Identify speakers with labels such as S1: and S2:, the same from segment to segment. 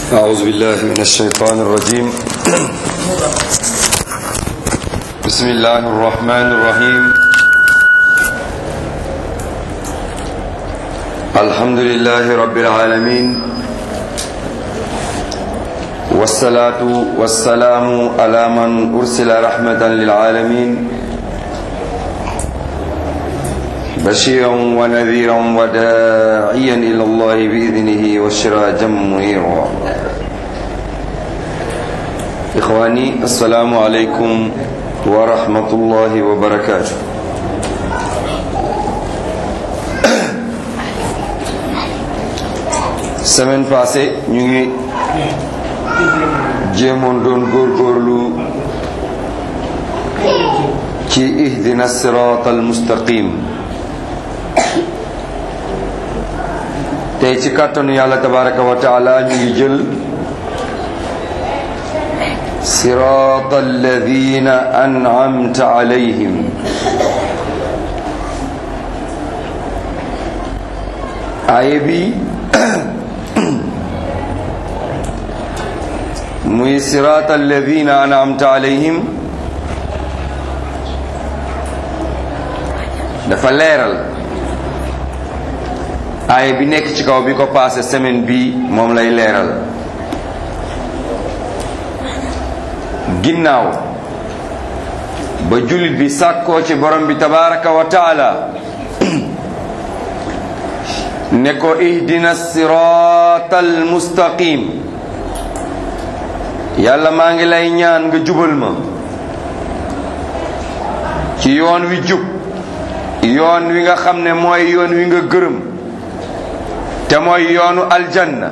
S1: أعوذ بالله من الشيطان الرجيم بسم الله الرحمن الرحيم الحمد لله رب العالمين والصلاة والسلام على من أرسل رحمة للعالمين بشيرا ونذيرا وداعيا إلى الله بإذنه وسراجا منيرا إخواني السلام عليكم ورحمة الله وبركاته semaine passée ñu ngi jéemoon doon góorgóorlu ci ihdina sirat al mustaqim tey ci kàttanu yàlla tabaraka wa taala ñu ngi jël sirat alladina an'amta alayhim aaya bi muy sirat alladina an'amta alayhim dafa leeral aaya bi nekk ci kaw bi ko passé semaine bi moom lay leeral ginnaaw ba jullit bi sàkkoo ci borom bi tabaraka wa taala ne ko ihdina sirata al mustaqim yàlla maa ngi lay ñaan nga jubal ma ci yoon wi jub yoon wi nga xam ne mooy yoon wi nga gërëm te mooy yoonu aljanna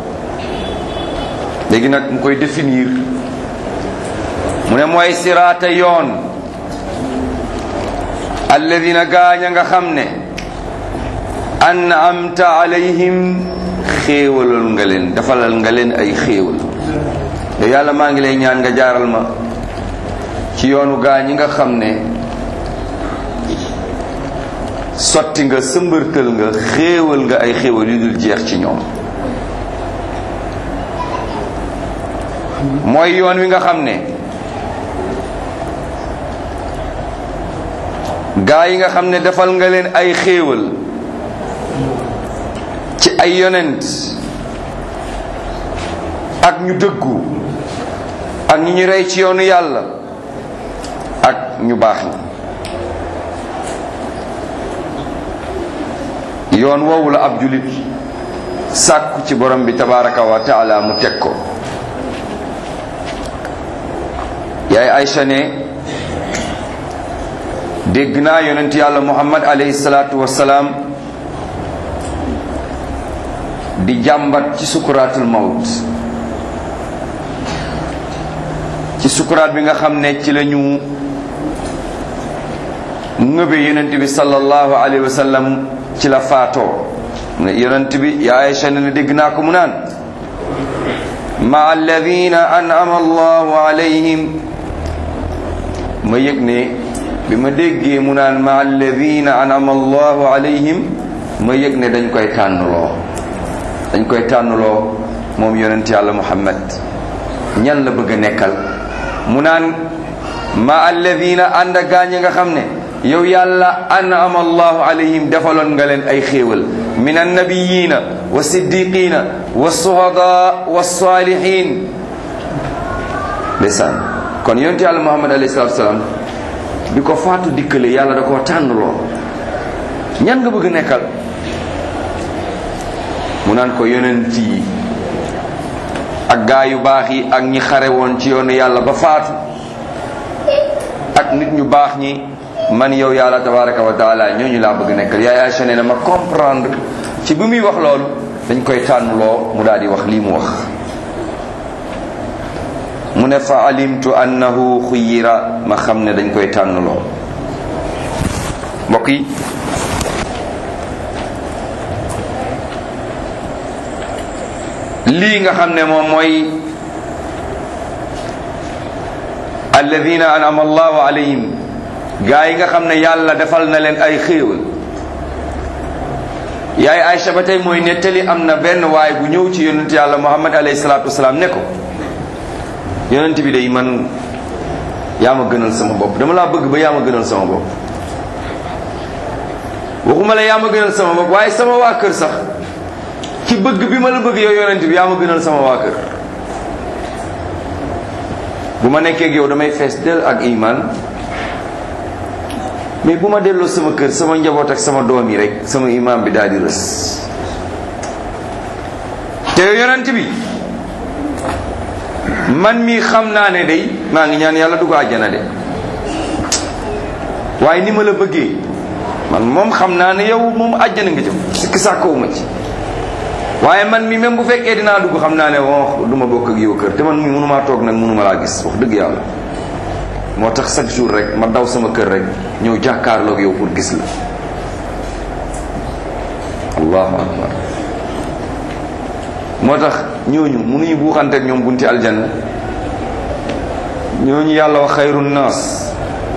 S1: léegi nag mu koy définir mu ne mooy siraata yoon alladina gaaña nga xam ne an'amta alayhim xéewalal nga leen defalal nga leen ay xéewal te yàlla maa ngi lay ñaan nga jaaral ma ci yoonu gaañi nga xam ne sotti nga sëmbërtal nga xéewal nga ay xéewal yu dul jeex ci ñoom mooy yoon wi nga xam ne gaa yi nga xam ne defal nga leen ay xéewal ci ay yonent ak ñu dëggu ak ñu ñu rey ci yoonu yàlla ak ñu baax ñi yoon woowu la ab julit sàkku ci borom bi tabaraka wa taala mu teg ko yaay Aysa ne dégg naa yonent yàlla muhammad alayhi salaatu wassalaam di jàmbat ci sukuraatul mawt ci sukuraat bi nga xam ne ci la ñu ngëbe yonent bi sallallahu alayhi wa sallam ci la faatoo ne yonent bi yaa Aysa ne dégg naa ko mu naan ma alladina an'ama allahu alayhim ma yëg ne bi ma déggee mu naan ma alladina an'ama allahu alayhim ma yëg ne dañ koy tànnloo dañ koy tànnloo moom yonent yàlla muhammad ñan la bëgg a nekkal mu naan ma alladina ànd ak gaañ nga xam ne yow yàlla an'ama allahu alayhim defaloon nga leen ay xéewal min annabiyina wa siddiqina wa suhada wa salihin ndeysaan kon yonent yàlla muhammad alayhi salatu wasalaam bi ko faatu dikkale yàlla da koo tànnloo ñan nga bëgg nekkal mu naan ko yonent yi ak gaa yu baax yi ak ñi xare woon ci yoonu yàlla ba faatu ak nit ñu baax ñi man yow yàlla tabaraka wa taala ñooñu laa bëgg nekkal yaay Aysa nee na ma comprendre ci bi muy wax loolu dañ koy tànnloo mu daal di wax lii mu wax mu ne fa alimtu annahu xuyira ma xam ne dañ koy tànnloo mbokk yi lii nga xam ne moom mooy alladina an'ama allahu alayhim gaa yi nga xam ne yàlla defal na leen ay xéewal yaay Aïcha ba tey mooy nettali am na benn waay bu ñëw ci yonent yàlla Muhammad alayhi salaatu wasalaam ne ko yonent bi day man yaa ma gënal sama bopp dama laa bëgg ba yaa ma gënal sama bopp waxuma la yaa ma gënal sama bopp waaye sama waa kër sax ci bëgg bi ma la bëgg yow yonent bi yaa ma gënal sama waa kër bu ma nekkee ak yow damay fees del ak iman mais bu ma delloo sama kër sama njaboot ak sama doom yi rek sama iman bi daal di rës te yow yonent bi man mi xam naa ne day maa ngi ñaan yàlla dugg àjjana de waaye ni ma la bëggee man moom xam naa ne yow moom àjjana nga jëm sikki sàkkowuma ci waaye man mi même bu fekkee dinaa dugg xam naa ne bon du ma bokk ak yow kër te man mi mënumaa toog nag mënuma laa gis wax dëgg yàlla moo tax chaque jour rek ma daw sama kër rek ñëw jàkkaarloog yow pour gis la allahu akbar moo tax ñooñu mënuñu buuxante ak ñoom bunti aljanna ñooñu yàlla wax xayru naas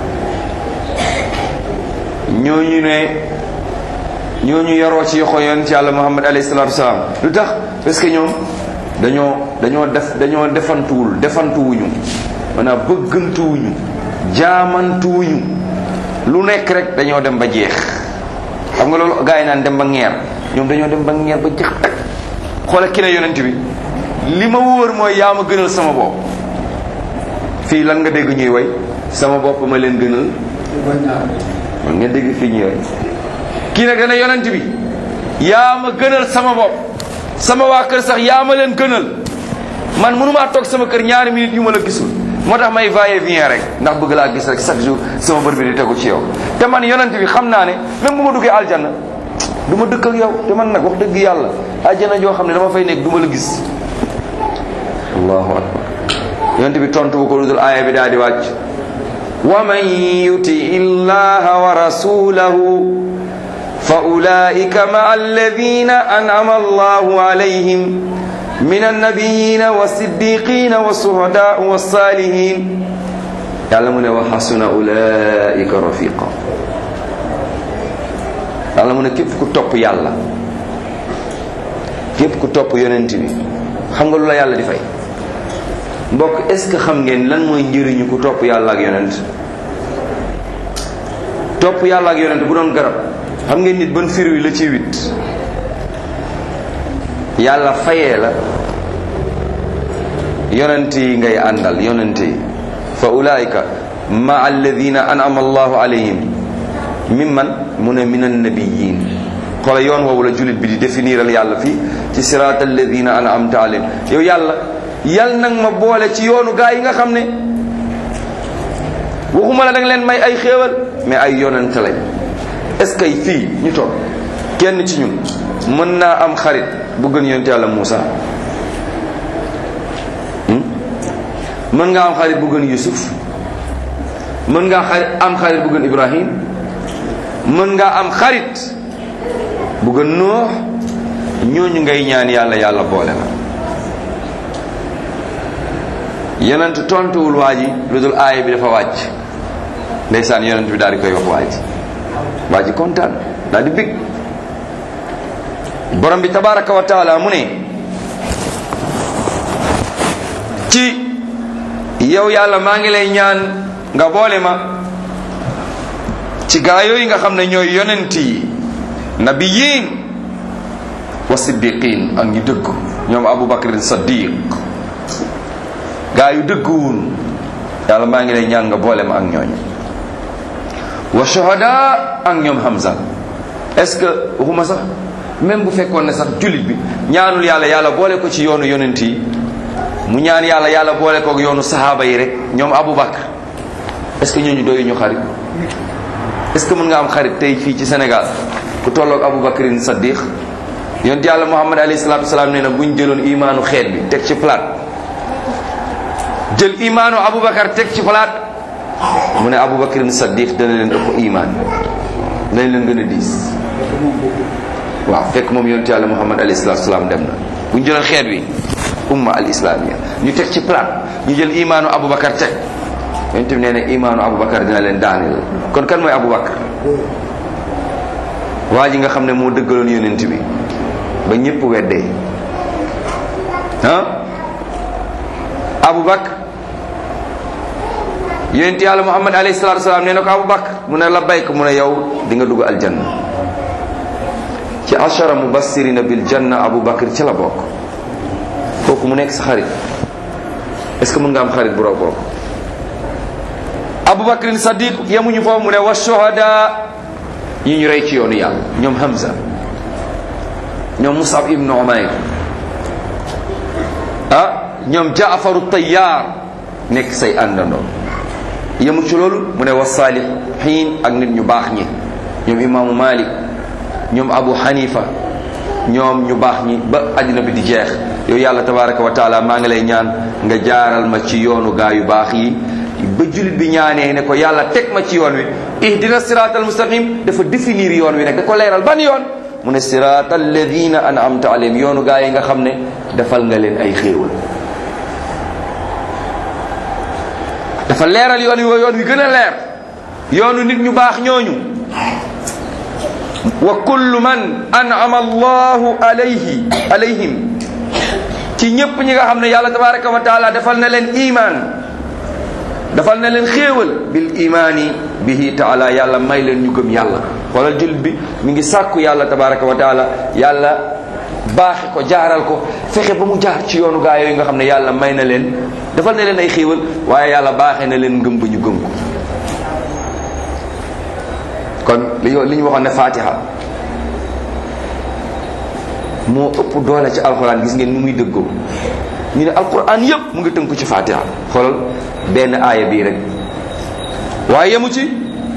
S1: ñooñu ne ñooñu yaroo ci yoxo yonent yàlla muhammad alayhi salaatu wasalaam lu tax parce que ñoom dañoo dañoo def dañoo defantuwul defantuwuñu maanaam bëggantuwuñu jaamantuwuñu lu nekk rek dañoo dem ba jeex xam nga loolu gars yi naan dem ba ngeer ñoom dañoo dem ba ngeer ba jeex tak xoolal ki ne yonent bi li ma wóor mooy yaa ma gënal sama bopp fii lan nga dégg ñuy way sama bopp ma leen gënal man nga dégg fii ñuy way kii nag dana yonent bi yaa ma gënal sama bopp sama waa kër sax yaa ma leen gënal man mënumaa toog sama kër ñaari minutes yu ma la gisul moo tax may va et vient rek ndax bëgg laa gis rek chaque jour sama bër bi di tegu ci yow te man yonent bi xam naa ne même bu ma duggee aljanna du ma dëkk ak yow te man nag wax dëgg yàlla aljanna joo xam ne dama fay nekk du ma la gis allahu akbar yonent bi tontu bu ko lu dul aaya bi daal di wàcc wa man yuti illaha wa rasulahu fa ulaika maa alladina an'ama allahu alayhim min annabiyina wa siddiqina wa suhadaa wa salihin yàlla mu ne wa xasuna ulaika rafiqa yàlla mu ne képp ku topp yàlla képp ku topp yonent bi xam nga lu la yàlla di fay mbokk est ce que xam ngeen lan mooy njëriñu ku topp yàlla ak yonent topp yàlla ak yonent bu doon garab xam ngeen nit ban fir wi la ci wit yàlla fayee la yonent yi ngay àndal yonent yi fa ulaika ma alladina an'ama allahu alayhim mimman mu ne min annabiyin xoola yoon woowu la jullit bi di définiral yàlla fii ci sirat alladina an'amta alayhim yow yàlla yal nag ma boole ci yoonu gaa yi nga xam ne waxuma la da nga leen may ay xéewal mais ay yonent lañ est-ce que fii ñu toog kenn ci ñun mën naa am xarit bu gën yonent yàlla Muusa mën nga am xarit bu gën Yusuf mën nga xarit am xarit bu gën Ibrahim mën nga am xarit bu gën Nuux ñooñu ngay ñaan yàlla yàlla boole la yonent tontuwul waa ji lu dul aaya bi dafa wàcc ndeysaan yonent bi daal di koy wax waa ji waa ji kontaan daal di bég borom bi tabaraka wa taala mu ne ci yow yàlla maa ngi lay ñaan nga boole ma ci gaa yooyu nga xam ne ñooy yonent yi nabiyin wa siddiqin ak ñu dëgg ñoom Abu Bakrin Saddiq gaa yu dëgguwun yàlla maa ngi lay ñaan nga boole ma ak ñooñu wa shuhada ak ñoom Hamza est-ce que waxuma sax même bu fekkoon ne sax jullit bi ñaanul yàlla yàlla boole ko ci yoonu yonent yi mu ñaan yàlla yàlla boole ko ak yoonu sahaaba yi rek ñoom Abu Bakr est-ce que ñooñu doyu ñu xarit est-ce que mën nga am xarit tey fii ci Sénégal ku tolloog Abu Bakrin Saddiq yonent yàlla Muhammad alayhi salaatu wasalaam nee na buñ jëloon imaanu xeet bi teg ci plat jël imaanu Aboubacar teg ci palaat mu ne Aboubacar Saddiq dana leen ëpp imaan dana leen gën a diis waaw fekk moom yonent yàlla Muhammad alayhi salaatu salaam dem na bu ñu jëloon xeet wi umma al islamia ñu teg ci palaat ñu jël imaanu Aboubacar teg yonent bi nee na imaanu Aboubacar dina leen daaneel kon kan mooy Aboubacar waa ji nga xam ne moo dëggaloon yonent bi ba ñëpp weddee ah Abu Bakr yonent yàlla Muhammad alayhi salaatu salaam nee na ko Abu Bakr mu ne la bayk mu ne yow di nga dugg aljanna ci ashara mubassirina bil janna Abu Bakr ci la bokk kooku mu nekk sa xarit est-ce que mën nga am xarit bu raw kooku Abu Bakrin Sadiq yemuñu foofu mu ne wa shuhada yi ñu rey ci yoonu yàlla ñoom Hamza ñoom Musab ibnu Umayr ah ñoom Jaafaru Tayyar nekk say àndandoo yemu ci loolu mu ne wa saalihiin ak nit ñu baax ñi ñoom imaamu Malik ñoom Abu Hanifa ñoom ñu baax ñi ba àddina bi di jeex yow yàlla tabaraka wa taala maa ngi lay ñaan nga jaaral ma ci yoonu gaa yu baax yi ba jullit bi ñaanee ne ko yàlla teg ma ci yoon wi ihdina siraatal mustaqim dafa définir yoon wi nag da ko leeral ban yoon mu ne siraatal ladina an'amta alayhim yoonu gaa yi nga xam ne defal nga leen ay xéewal dafa leeral yoon wi yoon wi gën a leer yoonu nit ñu baax ñooñu wa kullu man an'ama allahu alayhi alayhim ci ñépp ñi nga xam ne yàlla tabaraka wa taala defal na leen iman defal na leen xéewal bil imaani bihi taala yàlla may leen ñu gëm yàlla xoolal jullit bi mi ngi sàkku yàlla tabaraka wa taala yàlla baaxi ko jaaral ko fexe ba mu jaar ci yoonu gaa yooyu nga xam ne yàlla may na leen defal na leen ay xéewal waaye yàlla baaxee na leen ngëm ba ñu gëm ko kon li li ñu waxoon ne fatiha moo ëpp doole ci alxuraan gis ngeen ni muy dëggoo ñu ne alquran yépp mu ngi tënku ci fatiha xoolal benn aaya bii rek waaye yemu ci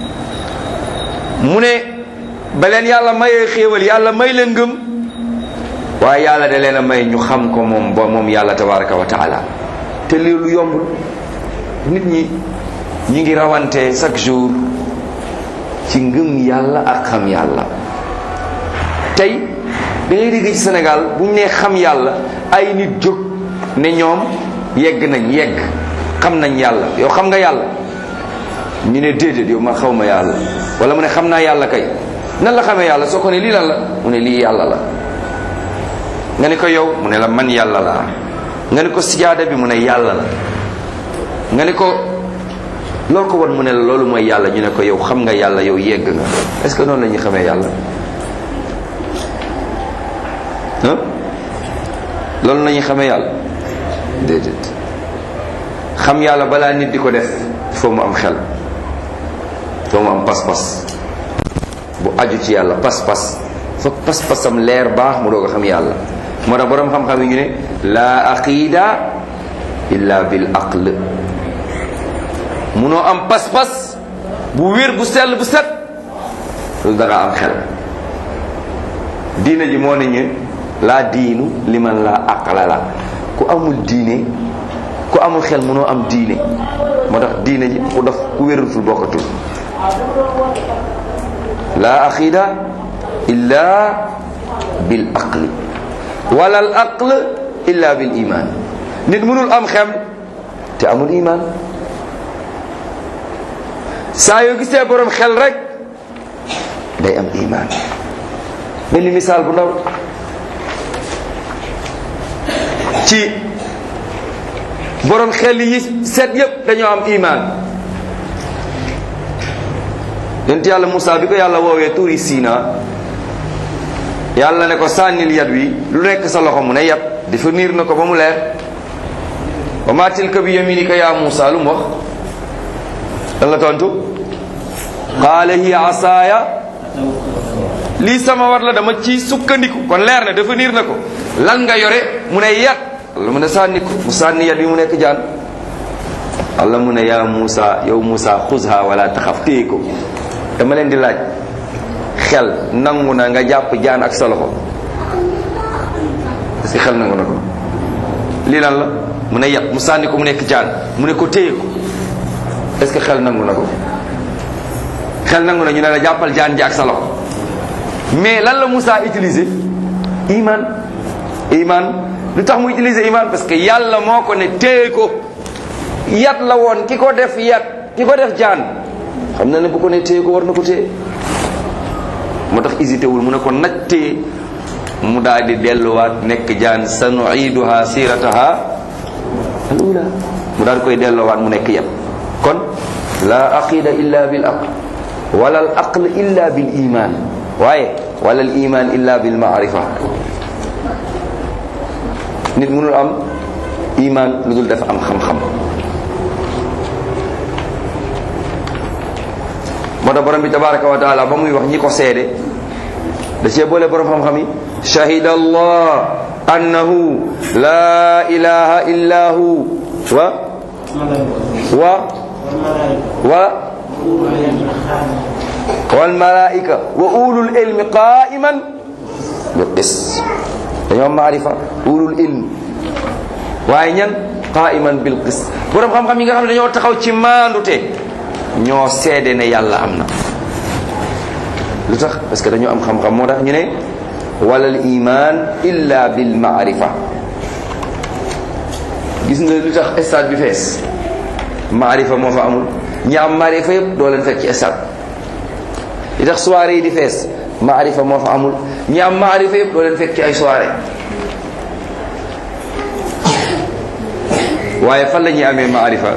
S1: mu ne ba leen yàlla mayee xéewal yàlla may leen ngëm waaye yàlla da leen a may ñu xam ko moom ba moom yàlla tabaraka wa taala te lii lu yombul nit ñi ñi ngi rawante chaque jour ci ngëm yàlla ak xam yàlla tey da ngay dégg ci Sénégal bu ñu nee xam yàlla ay nit jóg ne ñoom yegg nañ yegg xam nañ yàlla yow xam nga yàlla ñu ne déedéet yow ma xaw ma yàlla wala mu ne xam naa yàlla kay nan la xamee yàlla soo ko ne lii lan la mu ne lii yàlla la nga ne ko yow mu ne la man yàlla laa nga ne ko sijaada bi mu ne yàlla la nga ne ko loo ko won mu ne la loolu mooy yàlla ñu ne ko yow xam nga yàlla yow yegg nga est-ce que noonu la ñuy xamee yàlla ah loolu la ñuy xamee yàlla déedéet xam yàlla balaa nit di ko def foo mu am xel foo mu am pas-pas bu aju ci yàlla pas-pas foog pas-pasam leer baax mu doog a xam yàlla moo tax boroom xam-xam yi ñu ne laa aqida illa bil aql munoo am pas-pas bu wér bu sell bu set loolu da nga am xel diine ji moo ne ñu laa diinu liman laa aqla la ku amul diine ku amul xel munoo am diine moo tax diine ji ku def ku wérutul bokkatul laa aqida illa bil aqli wala al aql illa bil iman nit mënul am xem te amul iman saa yoo gisee borom xel rek day am iman benn misaal bu ndaw ci borom xel yi set yépp dañoo am iman yonent yàlla Moussa bi ko yàlla woowee tuuri Sina yàlla ne ko sànnil yat wi lu nekk sa loxo mu ne yat dafa niir na ko ba mu leer wa ma tilka bi yaminika ya Moussa lu mu wax lan la tontu qaala hiya asaaya lii sama war la dama ci sukkandiku kon leer na dafa niir na ko lan nga yore mu ne yat Allah mu ne sànni ko mu sànni yat wi mu nekk jaan Allah mu ne yaa Moussa yow Moussa xuzha wala taxaf téye ko dama leen di laaj xel nangu na nga jàpp jaan ak sa loxo parce que xel nangu na ko lii lan la mu ne yat mu sànni ko mu nekk jaan mu ne ko téye ko est-ce que xel nangu na ko xel nangu na ñu ne la jàppal jaan ji ak sa loxo mais lan la Moussa utiliser iman iman lu tax mu utiliser iman parce que yàlla moo ko ne téye ko yat la woon ki ko def yat ki ko def jaan xam na ne bu ko ne téye ko war na ko téye moo tax hésité wul mu ne ko nattee mu daal di delluwaat nekk jaan sanuiduha sirataha al ula mu daal di koy delloowaat mu nekk yem kon la aqida illa bil aql wala al aql illa bil iman waaye wala al iman illa bil maarifa nit mënul am iman lu dul dafa am xam-xam moo tax borom bi tabaraka wa taala ba muy wax ñi ko seede da cee boole borom xam-xam yi shahida allah annahu la ilaha illa hu wa wa wa wal malaika wa ulul ilmi qa'iman bil qist dañoo maarifa ulul ilmi waaye ñan qa'iman bil qist borom xam-xam yi nga xam ne dañoo taxaw ci maandute ñoo seede ne yàlla am na lu tax parce que dañoo am xam-xam moo tax ñu ne walal iman illa bil maarifa gis nga lu tax stade bi fees maarifa moo fa amul ñi am maarifa yëpp doo leen fekk ci stade li tax soirée yi di fees maarifa moo fa amul ñi am maarifa yëpp doo leen fekk ci ay soirée waaye fan la ñuy amee maarifa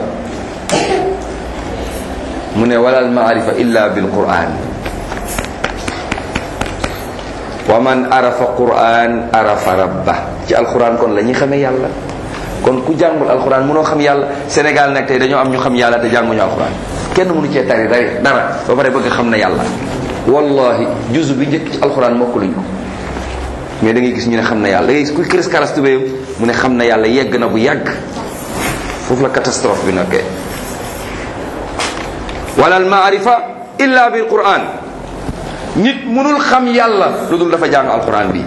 S1: mu ne walal maarifa illa bil quran wa man arafa quran arafa rabba ci alquran kon la ñuy xamee yàlla kon ku jàngul alquran mënoo xam yàlla Sénégal nag tey dañoo am ñu xam yàlla te jànguñu alquran kenn mënu cee tari dari dara ba pare bëgg xam na yàlla wallahi juzu bi njëkk ci alquran mokk luñ ko mais da ngay gis ñu ne xam na yàlla da ngay gis ku kris karas tubéyam mu ne xam na yàlla yegg na bu yàgg foofu la catastrophe bi nekkee wala al maarifa illa bil quran nit mënul xam yàlla lu dul dafa jàng alquran bi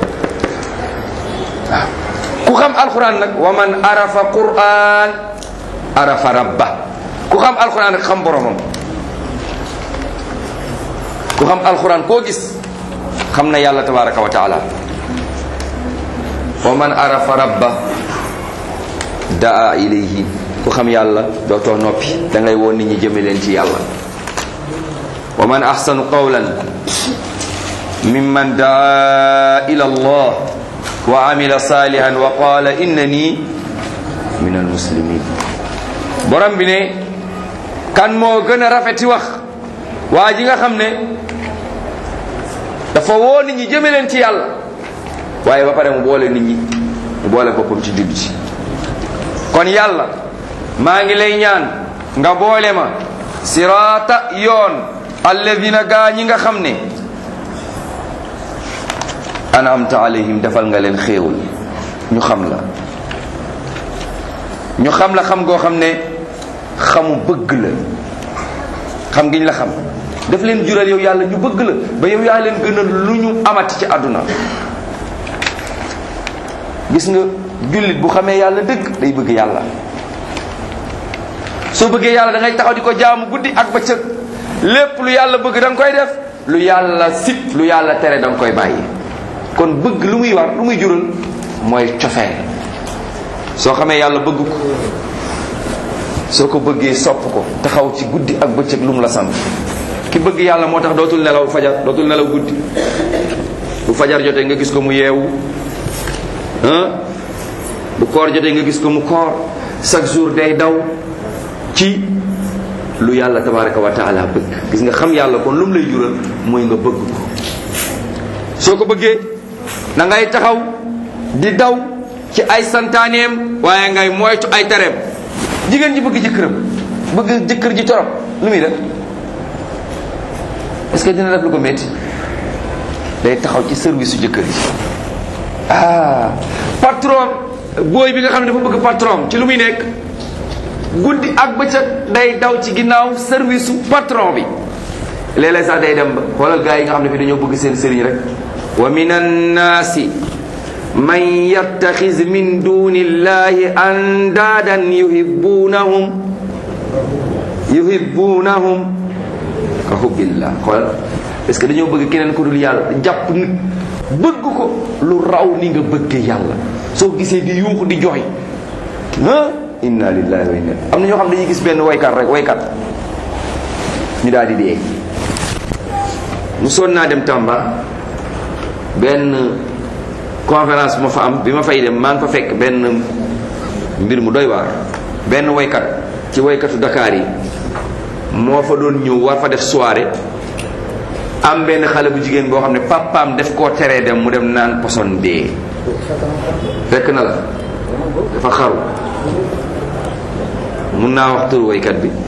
S1: waaw ku xam alquran nag wa man arafa quran arafa rabba ku xam alquran rek xam boromam ku xam alquran koo gis xam na yàlla tabaraka wa taala wa man arafa rabba daa ilayhi ku xam yàlla dootoo noppi da ngay woon nit ñi jëme leen ci yàlla wa man ahsanu qawlan mimman daa ila allah wa amila salihan wa qala innani min almuslimin borom bi ne kan moo gën a rafeti wax waa ji nga xam ne dafa woo nit ñi jëme leen ci yàlla waaye ba pare mu boole nit ñi mu boole boppam ci digg ci kon yàlla maa ngi lay ñaan nga boole ma siraata yoon alladina gaa ñi nga xam ne anamta alayhim defal nga leen xéewul ñu xam la ñu xam la xam goo xam ne xamu bëgg la xam giñ la xam daf leen jural yow yàlla ñu bëgg la ba yow yaa leen gën a lu ñu amati ci àdduna gis nga jullit bu xamee yàlla dëgg day bëgg yàlla soo bëggee yàlla da ngay taxaw di ko jaamu guddi ak bëccëg lépp lu yàlla bëgg da nga koy def lu yàlla sip lu yàlla tere da nga koy bàyyi kon bëgg lu muy war lu muy jural mooy cofeel soo xamee yàlla bëgg ko soo ko bëggee sopp ko taxaw ci guddi ak bëccëg lu mu la sant ki bëgg yàlla moo tax dootul nelaw fajar dootul nelaw guddi bu fajar jotee nga gis ko mu yeewu bu koor jotee nga gis ko mu koor chaque jour day daw ci lu yàlla tabaraka wa taala bëgg gis nga xam yàlla kon lu mu lay jural mooy nga bëgg ko soo ko bëggee da ngay taxaw di daw ci ay santaaneem waaye ngay moytu ay tereem jigéen ji bëgg jëkkëram bëgg jëkkër ji torop lu muy def est-ce que dina def lu ko métti day taxaw ci service su jëkkër ji ah patron booy bi nga xam ne dafa bëgg patron ci lu muy nekk guddi ak bëccëg day daw ci ginnaaw service su patron bi léeg-léeg sax day dem ba xoolal gars yi nga xam ne fi dañoo bëgg seen sëriñ rek wa min annaasi man yattaxis min duni illahi andaadan yuhibbunahum yuhibbunahum ka hubbillah xoolal parce que dañoo bëgg keneen ku dul yàlla jàpp nit bëgg ko lu raw ni nga bëggee yàlla soo gisee di yuuxu di joxe ah inna lillahi wa inna am na ñoo xam dañuy gis benn waykat rek waykat ñu daal di dee mu soon naa dem Tamba benn conférence ma fa am bi ma fay dem maa ngi fa fekk benn mbir mu doy waar benn woykat ci woykatu Dakar yi moo fa doon ñëw war fa def soirée am benn xale bu jigéen boo xam ne papaam def koo teree dem mu dem naan poson dee fekk na la dafa xaru mun naa wax tur woykat bi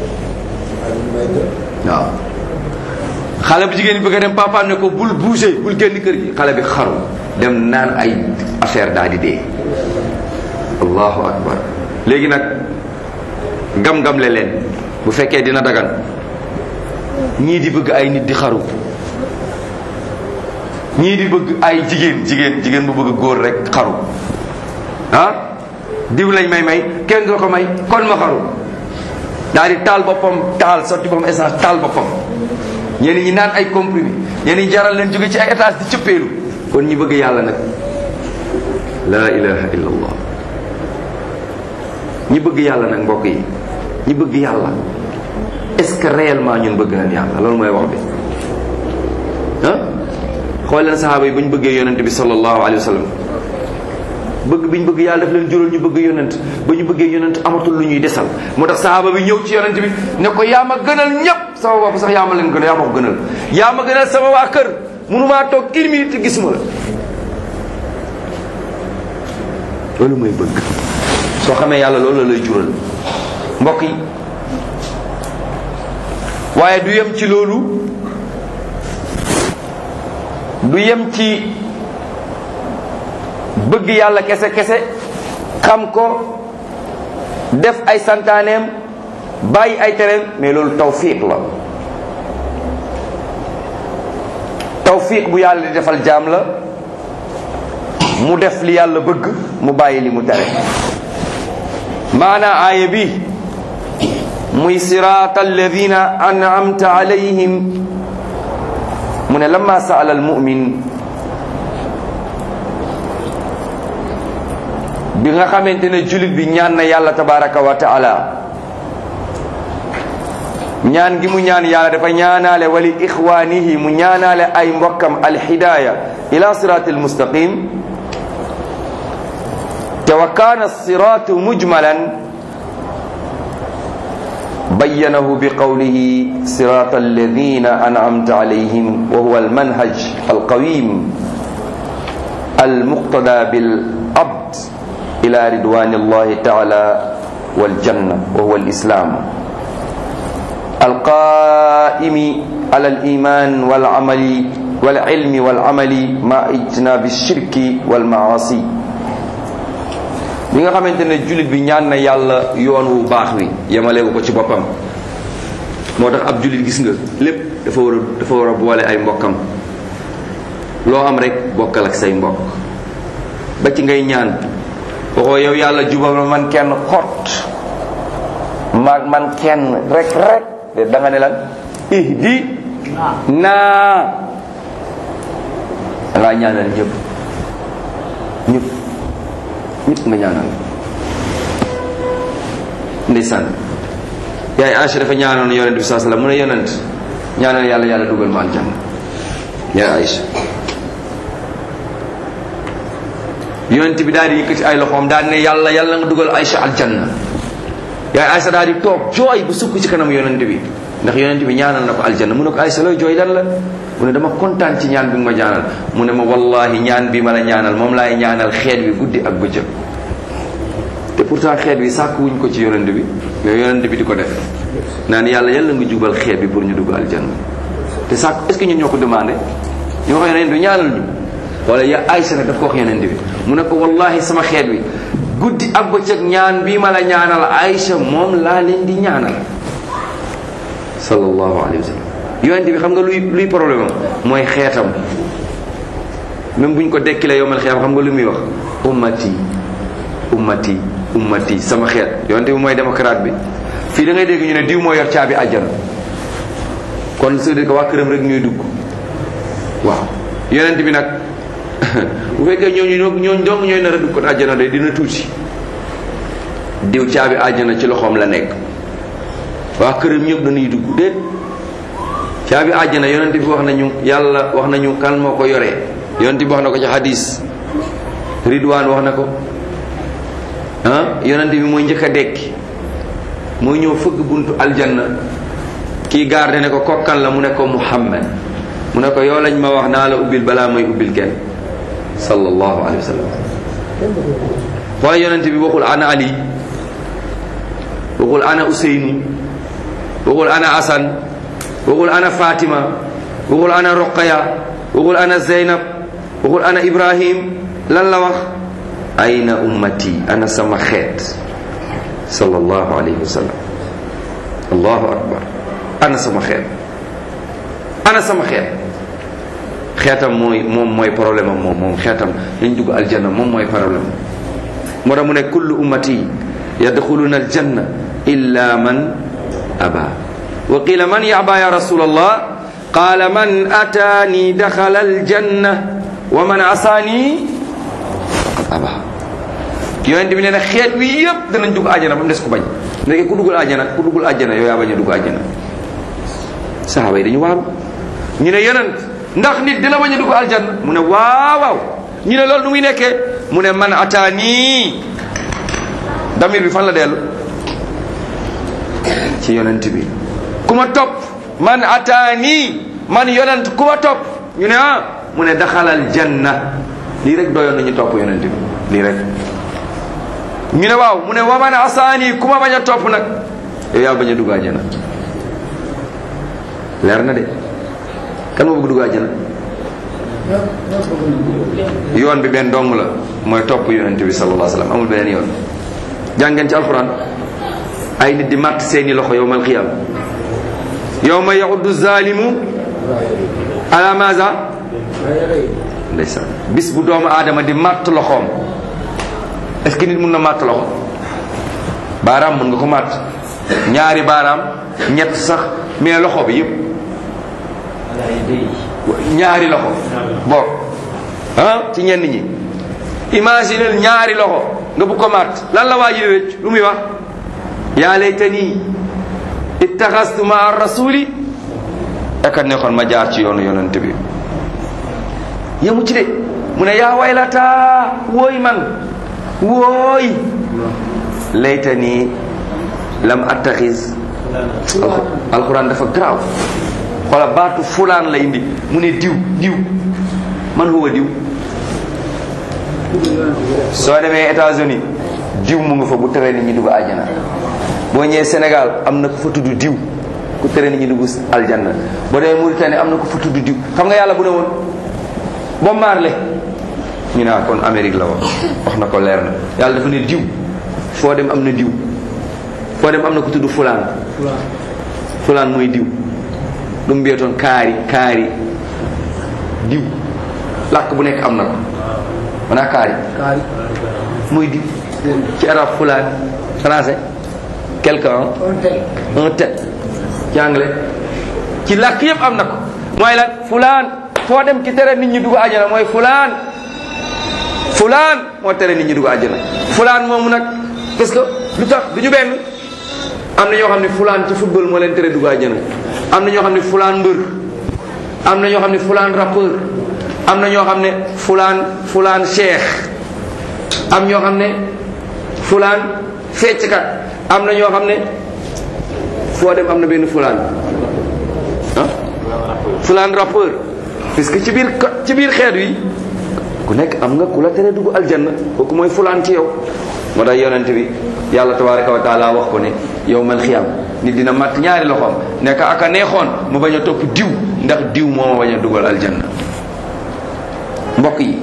S1: waaw xale bu jigéen bi bëgg a dem papaam ne ko bul bouger bul génn kër gi xale bi xaru dem naan ay affaire daal di dee allahu akbar léegi nag gam-gam le leen bu fekkee dina dagan ñii di bëgg ay nit di xaru ñii di bëgg ay jigéen jigéen jigéen bu bëgg góor rek xaru ah diw lañ may may kenn du ko may kon ma xaru daal di taal boppam taal sotti boppam essence taal boppam ñenn ñi naan ay comprimé ñenn ñi jaral leen jóge ci ay étage di cëppeelu kon ñi bëgg yàlla nag la ilaha illa allah ñi bëgg yàlla nag mbokk yi ñi bëgg yàlla est-ce que réellement ñun bëgg nañ yàlla loolu mooy wax bi ah xool leen saxaaba yi ba ñu bëggee yonent bi sallallahu alayhi wa sallam bëgg bi ñu bëgg yàlla daf leen jural ñu bëgg yonent ba ñu bëggee yonent amatul lu ñuy desal moo tax saxaaba bi ñëw ci yonent bi ne ko yaa ma gënal ñëpp sama bopp sax yaa ma leen gënal yaa ma ko gënal yaa ma gënal sama waa kër mënumaa toog une minute te gisuma la loolu mooy bëgg soo xamee yàlla loolu la lay jural mbokk yi waaye du yem ci loolu du yem ci bëgg yàlla kese kese xam ko def ay santaaneem bàyyi ay tereem mais loolu tawfiq la tawfiq bu yàlla di defal jaam la mu def li yàlla bëgg mu bàyyi li mu tere maana aaya bi muy siraata alladina an'amta alayhim mu ne lamma saala almumin bi nga xamante ne julit bi ñaan na yàlla tabaraka wa taala ñaan gi mu ñaan yàlla dafa ñaanaale wali ixwaanihi mu ñaanaale ay mbokkam alhidaaya ila siraati almustaqim te wa kaana siraatu mujmalan bayyanahu bi qawlihi siraata alladina an'amta alayhim wa huwa almanhaj alqawim almuqtada bil abd ila ridwani allahi taala waljanna wa huwa alislam القائم على الإيمان والعمل والعلم والعمل مع اجتناب الشرك والمعاصي bi nga xamante ne jullit bi ñaan na yàlla yoon wu baax wi yemaleeku ko ci boppam moo tax ab jullit gis nga lépp dafa war a dafa war a boole ay mbokkam loo am rek bokkal ak say mbokk ba ci ngay ñaan waxoo yow yàlla jubal ma man kenn xott ma man kenn rek rek de da nga ne lan ihdi naa da ngaa ñaanal ñëpp ñëpp ñëpp nga ñaanal ndeysaan yaay Aïcha dafa ñaanoon yonent bi saa sallam mu ne yonent ñaanal yàlla yàlla dugal ma aljanna yaay Aïcha yonent bi daal di yëkkati ay loxoom daal di ne yàlla yàlla nga dugal Aïcha aljanna yaay Aïcha daal di toog jooy bu sukk ci kanam yonent bi ndax yonent bi ñaanal na ko aljanna mu ne ko Aïcha looy jooy lan la mu ne dama kontaan ci ñaan bi nga ma ñaanal mu ne ma wallahi ñaan bi ma la ñaanal moom laay ñaanal xeet bi guddi ak bëccëg te pourtant xeet bi sàkk wuñ ko ci yonent bi mais yonent bi di ko def naan yàlla yàlla nga jubal xeet bi pour ñu dugg aljanna te sàkk est ce que ñun ñoo ko demandé ñu wax yonent bi ñaanal ñu wala ya Aïcha nag daf ko wax yonent bi mu ne ko wallahi sama xeet bi guddi ak bëccëg ñaan bii ma la ñaanal Aïcha moom laa leen di ñaanal sallallahu alayhi wa sallam yonent bi xam nga luy luy problème am mooy xeetam même buñ ko dekkilee yomal xeetam xam nga lu muy wax ummati ummati ummati sama xeet yonent bi mooy démocrate bi fii da ngay dégg ñu ne diw moo yor caabi àjjana kon c'est dire que waa këram rek ñuy dugg waaw yonent bi nag bu fekkee ñooñu ñooñu dong ñooy nar a dugg ko àjjana de dina tuuti diw caabi àjjana ci loxoom la nekk waa këram ñëpp dañuy dugg déet caabi àjjana yonent bi wax nañu yàlla wax nañu kan moo ko yoree yonent bi wax na ko ci hadis ridwaan wax na ko ah yonent bi mooy njëkk a dekki mooy ñëw fëgg buntu aljanna kii garde ne ko kokkan la mu ne ko muhammad mu ne ko yow lañ ma wax naa la ubbil balaa may ubbil kenn sallallahu alayhi wa sallam xoola yonent bi waxul ana ali waxul ana useynu waxul ana asan waxul ana fatima waxul ana roqaya waxul ana zeynab waxul ana ibrahim lan la wax ayna ummati ana sama xeet sallallahu alayhi wa sallam allahu akbar ana sama xeet ana sama xeet xeetam mooy moom mooy problème am moom moom xeetam dañ dugg aljanna moom mooy problème moo tax mu ne kullu ummati yadxuluna aljanna illa man aba wa qila man yaba ya rasul allah qala man ataani daxala aljanna wa man asaani faqad aba yonent bi nee na xeet wi yëpp danañ dugg àjjana ba mu des ku bañ ndeke ku duggul àjjana ku duggul àjjana yow yaa bañ a dugg àjjana saxaaba yi dañu waaru ñu ne yonent ndax nit dina bañ a dugg aljanna mu ne waaw waaw ñu ne loolu nu muy nekkee mu ne man ataani damir bi fan la dellu ci yonent bi ku ma topp man ataani man yonent ku ma topp ñu ne ah mu ne daxalal janna lii rek doyoon nañu topp yonent bi lii rek ñu ne waaw mu ne wa man asaani ku ma bañ a topp nag yow yaa bañ a dugg àjjana leer na de kan moo bëgg dugg àjjana yoon bi benn dong la mooy topp yonent bi sallallahu alayhi wa sallam amul beneen yoon jàngeen ci alquran ay nit di màtt seeni loxo yowmal qiyam yowma yaxuddu zalimu ala maza ndeysaan bis bu doomu aadama di màtt loxoom est ce que nit mun na màtt loxo baaraam mun nga ko màtt ñaari baaraam ñett sax mais loxo bi yëpp ñaari loxo boog ah ci ñenn ñi imaginel ñaari loxo nga bu ko màtt lan la waa ji di rëcc lu muy wax yaa laytani ittaxastu maa rasuli aka neexoon ma jaar ci yoonu yonent bi yemu ci de mu ne yaa waylata wooy man wooy laytani lam attaxis alquran dafa garaaw xoola baatu fulaan la indi mu ne diw diw man huwa diw soo demee États-Unis diw mu nga fa bu tere nit ñi dugg àjjana boo ñëwee Sénégal am na ko fa tudd diw ku tere nit ñi dugg aljanna boo demee Mauritanie am na ko fa tudd diw xam nga yàlla bu ne woon Bob Marley ñu naa kon Amérique la wax wax na ko leer na yàlla dafa ne diw foo dem am na diw foo dem am na ko tudd fulaan fulaan mooy diw lu mu mbiyotoon kaari kaari diw làkk bu nekk am na ko manaa kaari mooy diw ci arab fulaan français quelqu'un un tel ci anglais ci làkk yëpp am na ko mooy lan fulaan foo dem ci tere nit ñi dugg àjjana mooy fulaan fulaan moo tere nit ñi dugg àjjana fulaan moomu nag parce que lu tax du ñu benn am na ñoo xam ne fulaan ci football moo leen tere dugg àjjana am na ñoo xam ne fulaan mbër am na ñoo xam ne fulaan rappeur am na ñoo xam ne fulaan fulaan cheikh am ñoo xam ne fulaan fecckat am na ñoo xam ne foo dem am na benn fulaan ah fulaan rappeur parce que ci biir ci biir xeet wi ku nekk am nga ku la tere dugg aljanna kooku mooy fulaan ci yow moo tax yonent bi yàlla tabaraka wa taala wax ko ne yow mal xiyam nit dina matt ñaari loxoom nekk aka neexoon mu bañ a topp diw ndax diw moo ma bañ a dugal aljanna mbokk yi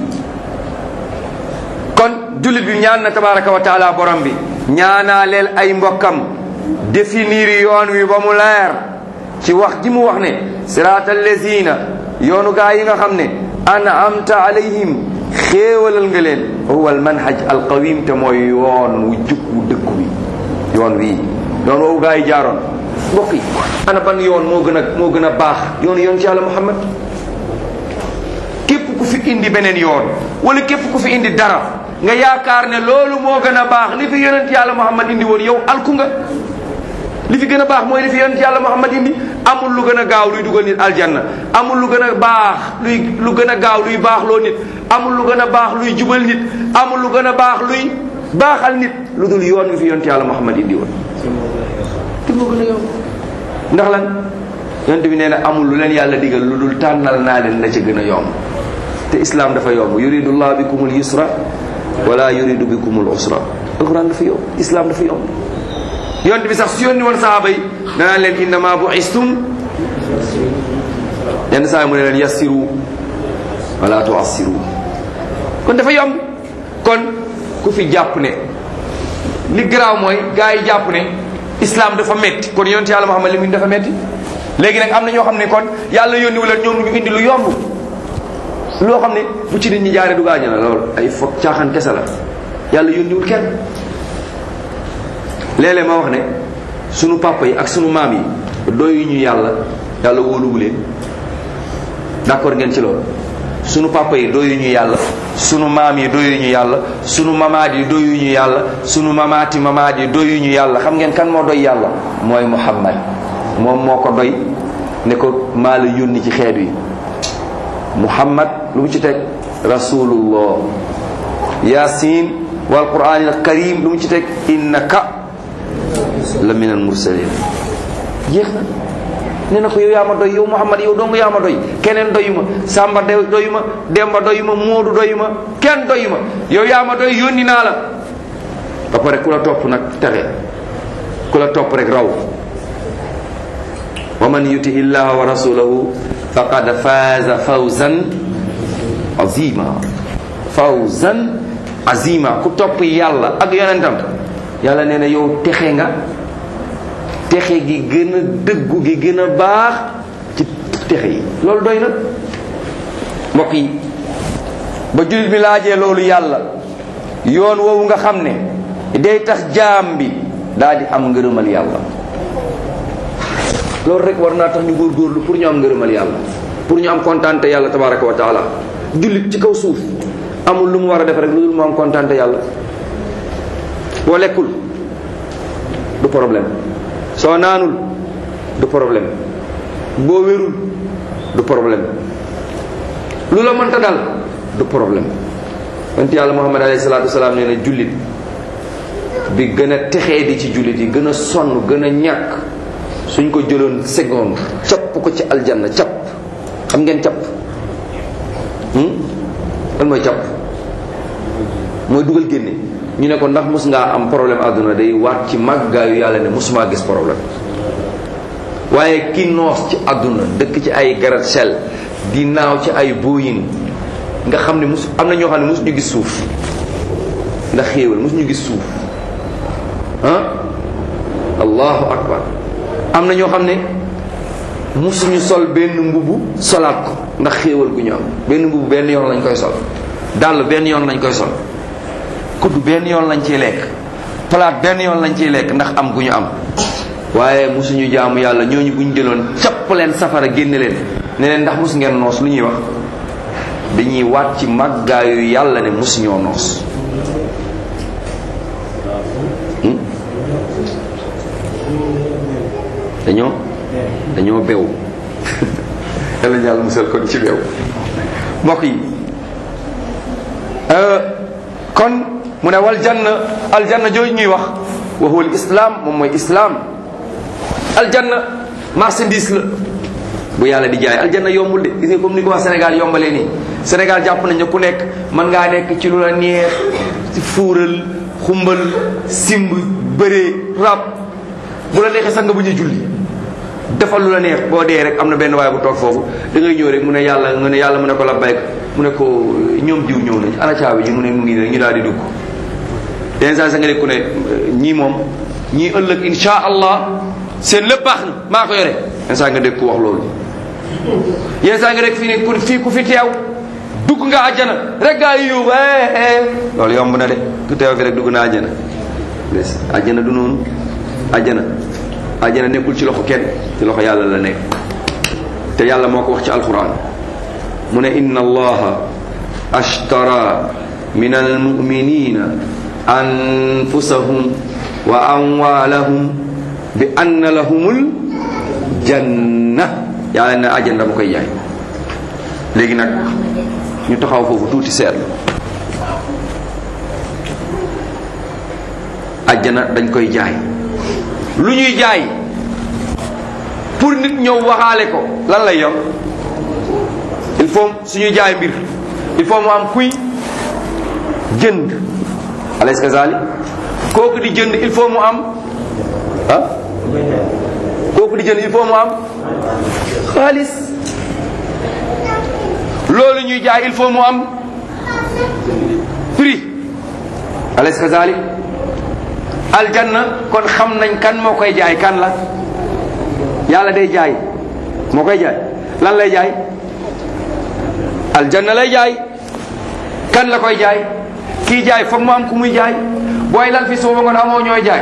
S1: kon jullit bi ñaan na tabaraka wa taala borom bi ñaanaa leel ay mbokkam définir yoon wi ba mu leer ci wax ji mu wax ne siraat allazina yoonu gaa yi nga xam ne an'amta alayhim xéewalal nga leen huwa al manhaj al qawim te mooy yoon wu jub wu dëgg wi yoon wii yoon woowu gaa yi jaaroon mbokk yi ana ban yoon moo gën a moo gën a baax yoonu yoon ci yàlla muhammad képp ku fi indi beneen yoon wala képp ku fi indi dara nga yaakaar ne loolu moo gën a baax li fi yonent yàlla muhammad indi woon yow alku nga li fi gën a baax mooy li fi yonent yàlla muhammad indi amul lu gën a gaaw luy dugal nit aljanna amul lu gën a baax luy lu gën a gaaw luy baax loo nit amul lu gën a baax luy jubal nit amul lu gën a baax luy baaxal nit lu dul yoon wi fi yonte yàlla Muhammad indi woon te moo gën a yomb ndax lan yonte bi nee na amul lu leen yàlla digal lu dul tànnal naa leen la ca gën a yomb te islam dafa yomb yuridu llah bikumul yusra wala yuridu bikumul usra alquran dafa yomb islam dafa yomb yonte bi sax su yónni woon sahaaba yi danaan leen innama buistum yenn saa yi mu ne leen yassiru wala tuassiru kon dafa yomb kon ku fi jàpp ne li garaaw mooy gars yi jàpp ne islam dafa metti kon yonte yàlla Muhammad li mu dafa metti léegi nag am na ñoo xam ne kon yàlla yónni wala ñoom ñu indi lu yomb loo xam ne bu ci nit ñi jaaree du gaañu la loolu ay foog caaxaan kese la yàlla yónniwul kenn léeg-léeg ma wax ne sunu papa yi ak sunu maam yi doyu ñu yàlla yàlla wóoluwu leen d'accord ngeen ci loolu sunu papa yi doyu ñu yàlla sunu maam yi doyu ñu yàlla sunu mamaat yi doyu ñu yàlla sunu mamaati mamaat yi doyu ñu yàlla xam ngeen kan moo doy yàlla mooy Muhammad moom moo ko doy ne ko maa la yónni ci xeet wi Muhammad lu mu ci teg rasulullah yasin wal qur'anil karim lu mu ci teg innaka la min al mursalin jeex na nee na ko yow yaa ma doy yow Muhammad yow dong yaa ma doy keneen doyu ma Samba doyu ma Demba doyu ma Moodu doyu ma kenn doyu ma yow yaa ma doy yónni naa la ba pare ku la topp nag texe ku la topp rek raw wa man yuti illaha wa rasulahu faqad faaza fawzan azima fawzan azima ku topp yàlla ak yonentam yàlla nee na yow texe nga texe gi gën a dëggu gi gën a baax ci texe yi loolu doy na mbokk yi ba jullit bi laajee loolu yàlla yoon woowu nga xam ne day tax jaam bi daal di am ngërëmal yàlla loolu rek war naa tax ñu góorgóorlu pour ñu am ngërëmal yàlla pour ñu am kontaante yàlla tabaraka wa taala jullit ci kaw suuf amul lu mu war a def rek lu dul mu am kontaante yàlla boo lekkul du problème soo naanul du problème boo wérul du problème lu la mënta dal du problème wante yàlla muhammad alayhi salaatu wasalaam nee na jullit bi gën a texee di ci jullit yi gën a sonn gën a ñàkk suñ ko jëloon seconde capp ko ci aljanna capp xam ngeen capp lan mooy capp mooy dugal génne ñu ne ko ndax mus ngaa am problème àdduna day waat ci màggaayu yàlla ne musumaa gis problème waaye ki noos ci àdduna dëkk ci ay gratte-ciel di naaw ci ay Boeing nga xam ne mus am na ñoo xam ne musuñu gis suuf ndax xéewal musuñu gis suuf ah allahu akbar am na ñoo xam ne musuñu sol benn mbubu solaat ko ndax xéewal gu ñu am benn mbubu benn yoon lañ koy sol dàll benn yoon lañ koy sol kudd benn yoon lañ ciy lekk palaat benn yoon lañ ciy lekk ndax am gu ñu am waaye musuñu jaamu yàlla ñooñu bu ñu jëloon capp leen safara génne leen ne leen ndax mus ngeen noos lu ñuy wax dañuy waat ci màggaayu yàlla ne musuñoo noos dañoo dañoo bew yàlla yàlla musal ko ci bew mbokk yi kon mu ne wal janna aljanna jooju ñuy wax wa huwa al islam moom mooy islam aljanna marchandise la bu yàlla di jaay aljanna yombul de gis nga comme ni ko wax Sénégal yombalee nii Sénégal jàpp nañ ne ku nekk mën ngaa nekk ci lu la neex ci fuural xumbal simb bëree rab bu la neexee sax nga bu ñu julli defal lu la neex boo dee rek am na benn waay bu toog foofu da ngay ñëw rek mu ne yàlla nga ne yàlla mu ne ko la bayk mu ne ko ñoom diw ñëw nañ ana caabi ji mu ne mu ngi rek ñu daal di dugg yenn saa sa nga ne ku ne ñii moom ñii ëllëg insha allah seen lépp baax na maa ko yore yenn saa nga dégg ku wax loolu yenn saa nga dégg fii ne ku fii ku fi teew dugg nga àjjana rek gaa yi yóbbu loolu yomb na de ku teew fi rek dugg na àjjana des àjjana du noonu àjjana àjjana nekkul ci loxo kenn ci loxo yàlla la nekk te yàlla moo ko wax ci alquran mu ne inna allaha ashtara min almuminina anfusahum wa amwalahum bi anna lahumul janna yàlla ne àjjana dama koy jaay léegi nag ñu taxaw foofu tuuti seetlu àjjana dañ koy jaay lu ñuy jaay pour nit ñëw waxaale ko lan lay yor il faut suñuy jaay mbir il faut mu am kuy jënd alaysa kazalik kooku di jënd il faut mu am ah kooku di jënd il faut mu am xaalis loolu ñuy jaay il faut mu am prix alaysa kazalik aljanna kon xam nañ kan moo koy jaay kan la yàlla day jaay moo koy jaay lan lay jaay aljanna lay jaay kan la koy jaay kii jaay foog mu am ku muy jaay booy lan fi suuba ngoon amoo ñooy jaay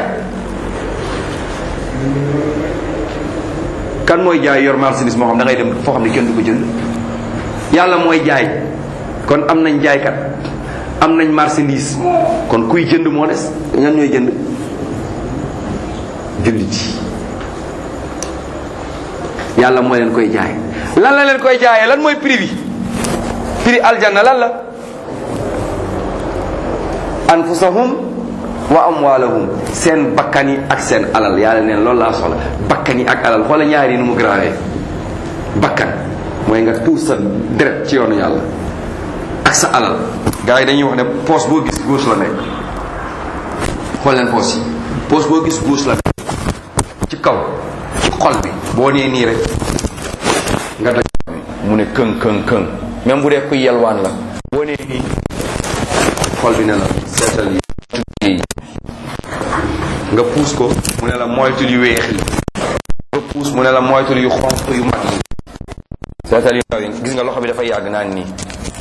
S1: kan mooy jaay yor marchandise moo xam da ngay dem foo xam ne kenn du ko jënd yàlla mooy jaay kon am nañ jaaykat am nañ marchandise kon kuy jënd moo des ñan ñooy jënd jullit yi yàlla moo leen koy jaay lan la leen koy jaayee lan mooy prix bi prix aljanna lan la anfusahum wa amwalahum seen bakkan yi ak seen alal yàlla neen loolu laa soxla bakkan yi ak alal xoola ñaari yi nu mu grawee bakkan mooy nga tuur sa deret ci yoonu yàlla ak sa alal gars yi dañuy wax ne poos boo gis gauche la nekk xool leen poos yi poos boo gis gauche la nekk ci kaw ci xol bi boo nee nii rek nga daj mu ne këng këng këng même bu dee kuy yelwaan la boo nee nii xol bi ne la seetal yi nga puus ko mu ne la moytul yu weex yi nga puus mu ne la moytul yu xonq yu mag yi seetal yu ndaw yi gis nga loxo bi dafay yàgg naan nii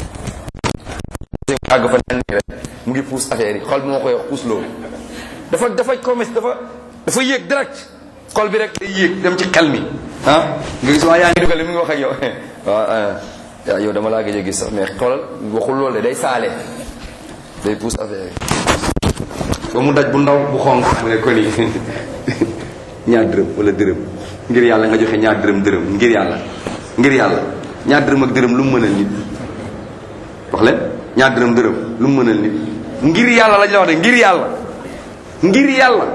S1: àgg fa naan nii rek mu ngi puus affaire yi xol bi moo koy wax puus loolu dafa dafa commerce dafa dafa yéeg direct xol bi rek day yéeg dem ci xel mi ah nga gis waa yaa ngi dugal mu ngi wax ak yow waaw yow dama laa gëj a gis sax mais xoolal waxul loolu de day saale day puus affaire yi ba mu daj bu ndaw bu xonq mu ne ko nii ñaar dërëm wala dërëm ngir yàlla nga joxe ñaar dërëm dërëm ngir yàlla ngir yàlla ñaar dërëm ak dërëm lu mu mënal nit wax leen ñaar dërëm dërëm lu mu mënal nit ngir yàlla lañ la wax de ngir yàlla ngir yàlla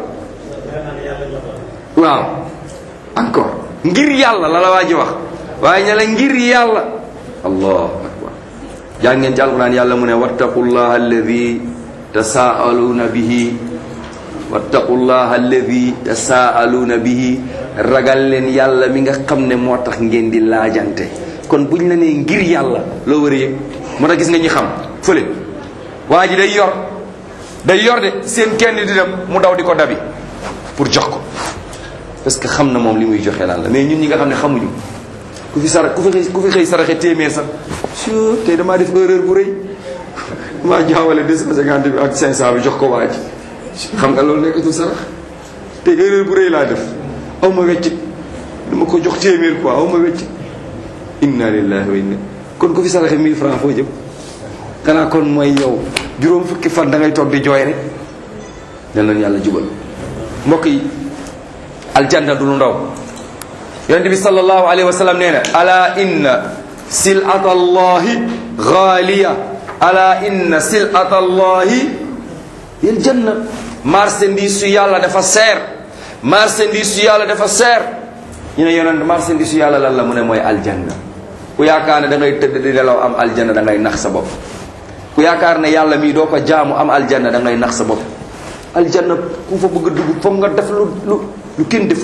S1: waaw encore ngir yàlla la la waa ji wax waaye ña la ngir yàlla allahu akbar jàng ngeen ci alquran yàlla mu ne wattaqullaha alladi tasaaluuna bihi wattaqullaha alladi tasaaluuna bihi ragal leen yàlla mi nga xam ne moo tax ngeen di laajante kon buñ la nee ngir yàlla loo war a yëg moo tax gis nga ñi xam fële waa ji day yor day yor de seen kenn di dem mu daw di ko dabi pour jox ko parce que xam na moom li muy joxe lan la mais ñun ñi nga xam ne xamuñu ku fi sara ku fi xëy ku fi xëy saraxe téeméer sax su tey damaa def erreur bu rëy maa jaawale 250 bi ak 500 bi jox ko waa ji xam nga loolu nekkatul sarax te erreur bu rëy laa def aw ma weccit dama ko jox téeméer quoi aw ma weccit inna lillahi wa inna kon ku fi saraxe 1000 francs foo jëm xanaa kon mooy yow juróom fukki fan da ngay toog di jooy rek dal nañ yàlla jubal mbokk yi aljanna du lu ndaw yonent bi sallallahu alayhi wa sallam nee na ala inna silata allahi gaaliya ala inna silata allahi yel janna marchandise su yàlla dafa seer marchandise su yàlla dafa seer ñu ne yonent marchandise su yàlla lan la mu ne mooy aljanna ku yaakaar ne da ngay tëdd di nelaw am aljanna da ngay nax sa bopp ku yaakaar ne yàlla mii doo ko jaamu am aljanna da ngay nax sa bopp aljanna ku fa bëgg a dugg foog nga def lu lu lu kenn deful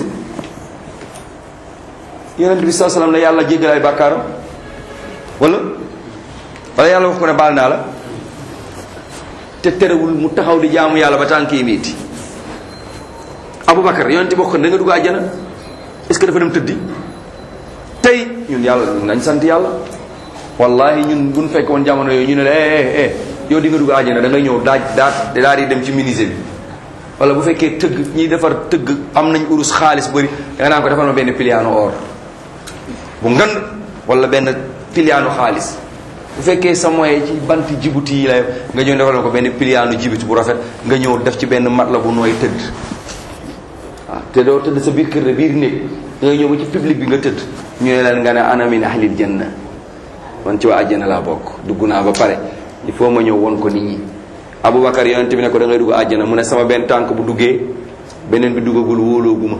S1: yonent bi saa salaam ne yàlla jéggal ay bàkkaaram wala wala yàlla wax ko ne baal naa la te terewul mu taxaw di jaamu yàlla ba tànk yi miiti Aboubacar yonent bi wax ko da nga dugg àjjana est-ce que dafa dem tëddi tey ñun yàlla nañ sant yàlla wallahi ñun buñ fekk woon jamono yooyu ñu ne la eh eh yow di nga dugg àjjana da ngay ñëw daaj daaj daal di dem ci menuisier bi wala bu fekkee tëgg ñiy defar tëgg am nañ urus xaalis bëri da nga naan ko defal ma benn piliano or bu ngand wala benn piliano xaalis bu fekkee sa moyen ci banti jibuti yi la nga ñëw defal ma ko benn piliano jibuti bu rafet nga ñëw def ci benn mat la bu nooy tëdd waaw te doo tëdd sa biir kër de biir néeg da ngay ñëw ba ci public bi nga tëdd ñu ne leen nga ne ana min ahlil janna man ci waa àjjana laa bokk dugg naa ba pare il faut ma ñëw won ko nit ñi Aboubacar yonent bi ne ko da ngay dugg àjjana mu ne sama benn tànk bu duggee beneen bi duggagul wóolooguma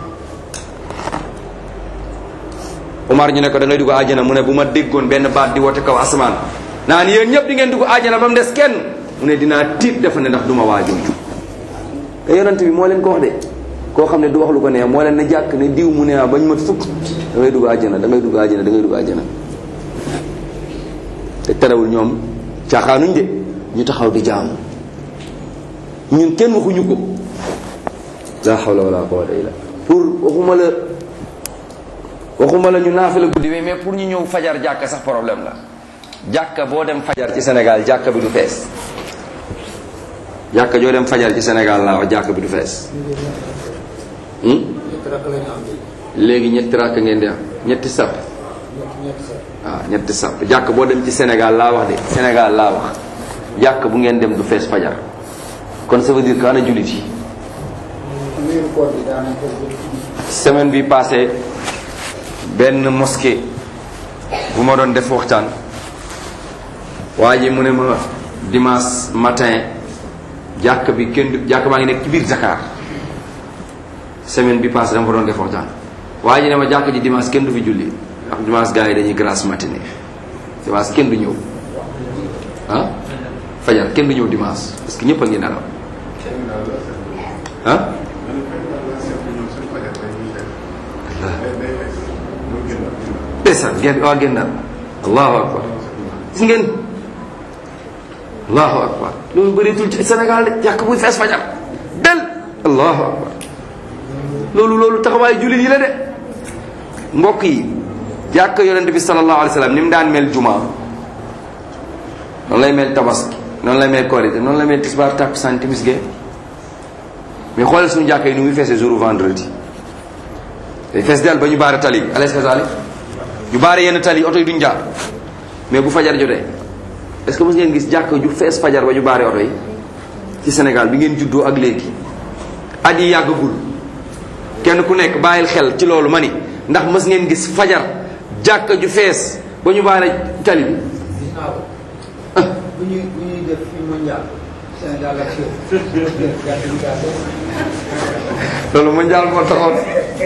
S1: Umar ñu ne ko da ngay dugg àjjana mu ne bu ma déggoon benn baat di woote kaw asamaan naan yéen ñëpp di ngeen dugg àjjana ba mu des kenn mu ne dinaa tiit dafa ne ndax duma waajooju te yonent bi moo leen ko wax de koo xam ne du wax lu ko neex moo leen ne jàkk ne diw mu ne ah bañ mat fukk da ngay dugg àjjana da ngay dugg àjjana da ngay dugg àjjana te terewul ñoom caaxaanuñ de ñu taxaw di jaamu ñun kenn waxuñu ko la hawla wala quwwata illa pour waxuma la waxuma la ñu naafila guddi bi mais pour ñu ñëw fajar jàkka sax problème la jàkka boo dem fajar ci Sénégal jàkka bi du fees jàkka joo dem fajar ci Sénégal laa wax jàkka bi du fees léegi ñetti rakk ngeen di am ñetti sàpp waaw ñetti sàpp jàkk boo dem ci Sénégal laa wax de Sénégal laa wax jàkk bu ngeen dem du fees fajar kon ça veut dire que ana jullit yi semaine bi passé benn mosquée bu ma doon def waxtaan waa ji mu ne ma dimanche matin jàkk bi kenn du jàkk baa ngi nekk ci biir Dakar semaine bi passé dama ko doon def waxtaan waa ji ne ma jàkk ji dimanche kenn du fi julli ndax dimanche gars yi dañuy grasse matinée dimanche kenn du ñëw ah fajar kenn du ñëw dimanche parce que ñëpp a ngi nelaw ah ndeysaan ngeen waa ngeen naan allahu akbar gis ngeen allahu akbar loolu bëreetul ci Sénégal de jàkk buy fees fajar del allahu akbar loolu loolu taxawaayu jullit yi la de mbokk yi jàkk yonent bi sallallahu alayhi wa sallam ni mu daan mel juma noonu lay mel tabaski noonu lay mel korité noonu lay mel tisbaar takkusaan timis gee mais xoolal suñu jàkk yi ni muy feesee jour vendredi day fees del ba ñu baare tali bi alayhi salaam ñu baare yenn tali oto yi duñ jaar mais bu fajar jotee est-ce que mos ngeen gis jàkk ju fees fajar ba ñu baare oto yi ci Sénégal bi ngeen juddoo ak léegi at yi yàggagul kenn ku nekk bàyyil xel ci loolu ma ni ndax mës ngeen gis fajar jàkk ju fees ba ñu baare tali bi
S2: bu ñuy bu ñuy def fii mondial Sénégal ak
S1: loolu mondial moo taxoon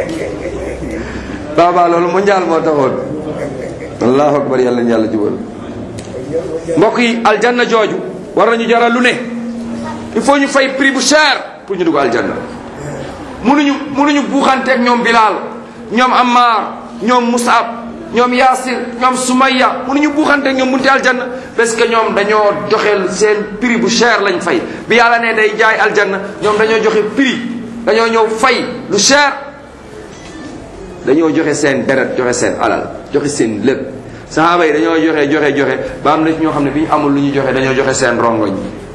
S1: baaba loolu mondial moo taxoon allahu akbar yàlla na yàlla jubal mbokk yi aljanna jooju war nañu jaral lu ne il faut ñu fay prix bu cher pour ñu dugg aljanna munuñu munuñu buuxanteeg ñoom Bilal ñoom Ammar ñoom Musab ñoom Yaasir ñoom Sumayya munuñu buuxanteeg ñoom bunti aljanna parce que ñoom dañoo joxe seen prix bu cher lañ fay bi yàlla ne day jaay aljanna ñoom dañoo joxe prix dañoo ñëw fay lu cher dañoo joxe seen deret joxe seen alal joxe seen lépp saxaaba yi dañoo joxe joxe joxe ba am na ci ñoo xam ne bi ñu amul lu ñu joxe dañoo joxe seen rongoñ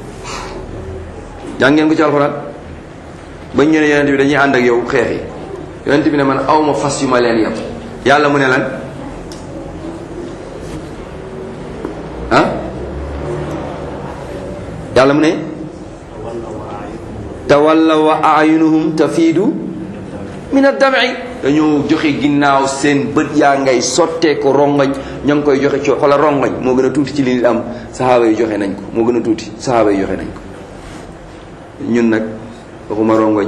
S1: jàng ngeen ko ci alxuraan bañ ñu ne yonent bi dañuy ànd ak yow xeex yi yonent bi ne man awma fas yu ma leen yem yàlla mu ne lan ah yàlla mu ne tawalla wa ayunuhum tafiidu min ad-dam'i dañoo joxe ginnaaw seen bët yaa ngay sottee ko rongoñ ña ngi koy joxe ci xoolal rongoñ moo gën a tuuti ci li nit am saxaaba yi joxe nañ ko moo gën a tuuti saxaaba yi joxe nañ ko ñun nag waxuma rongoñ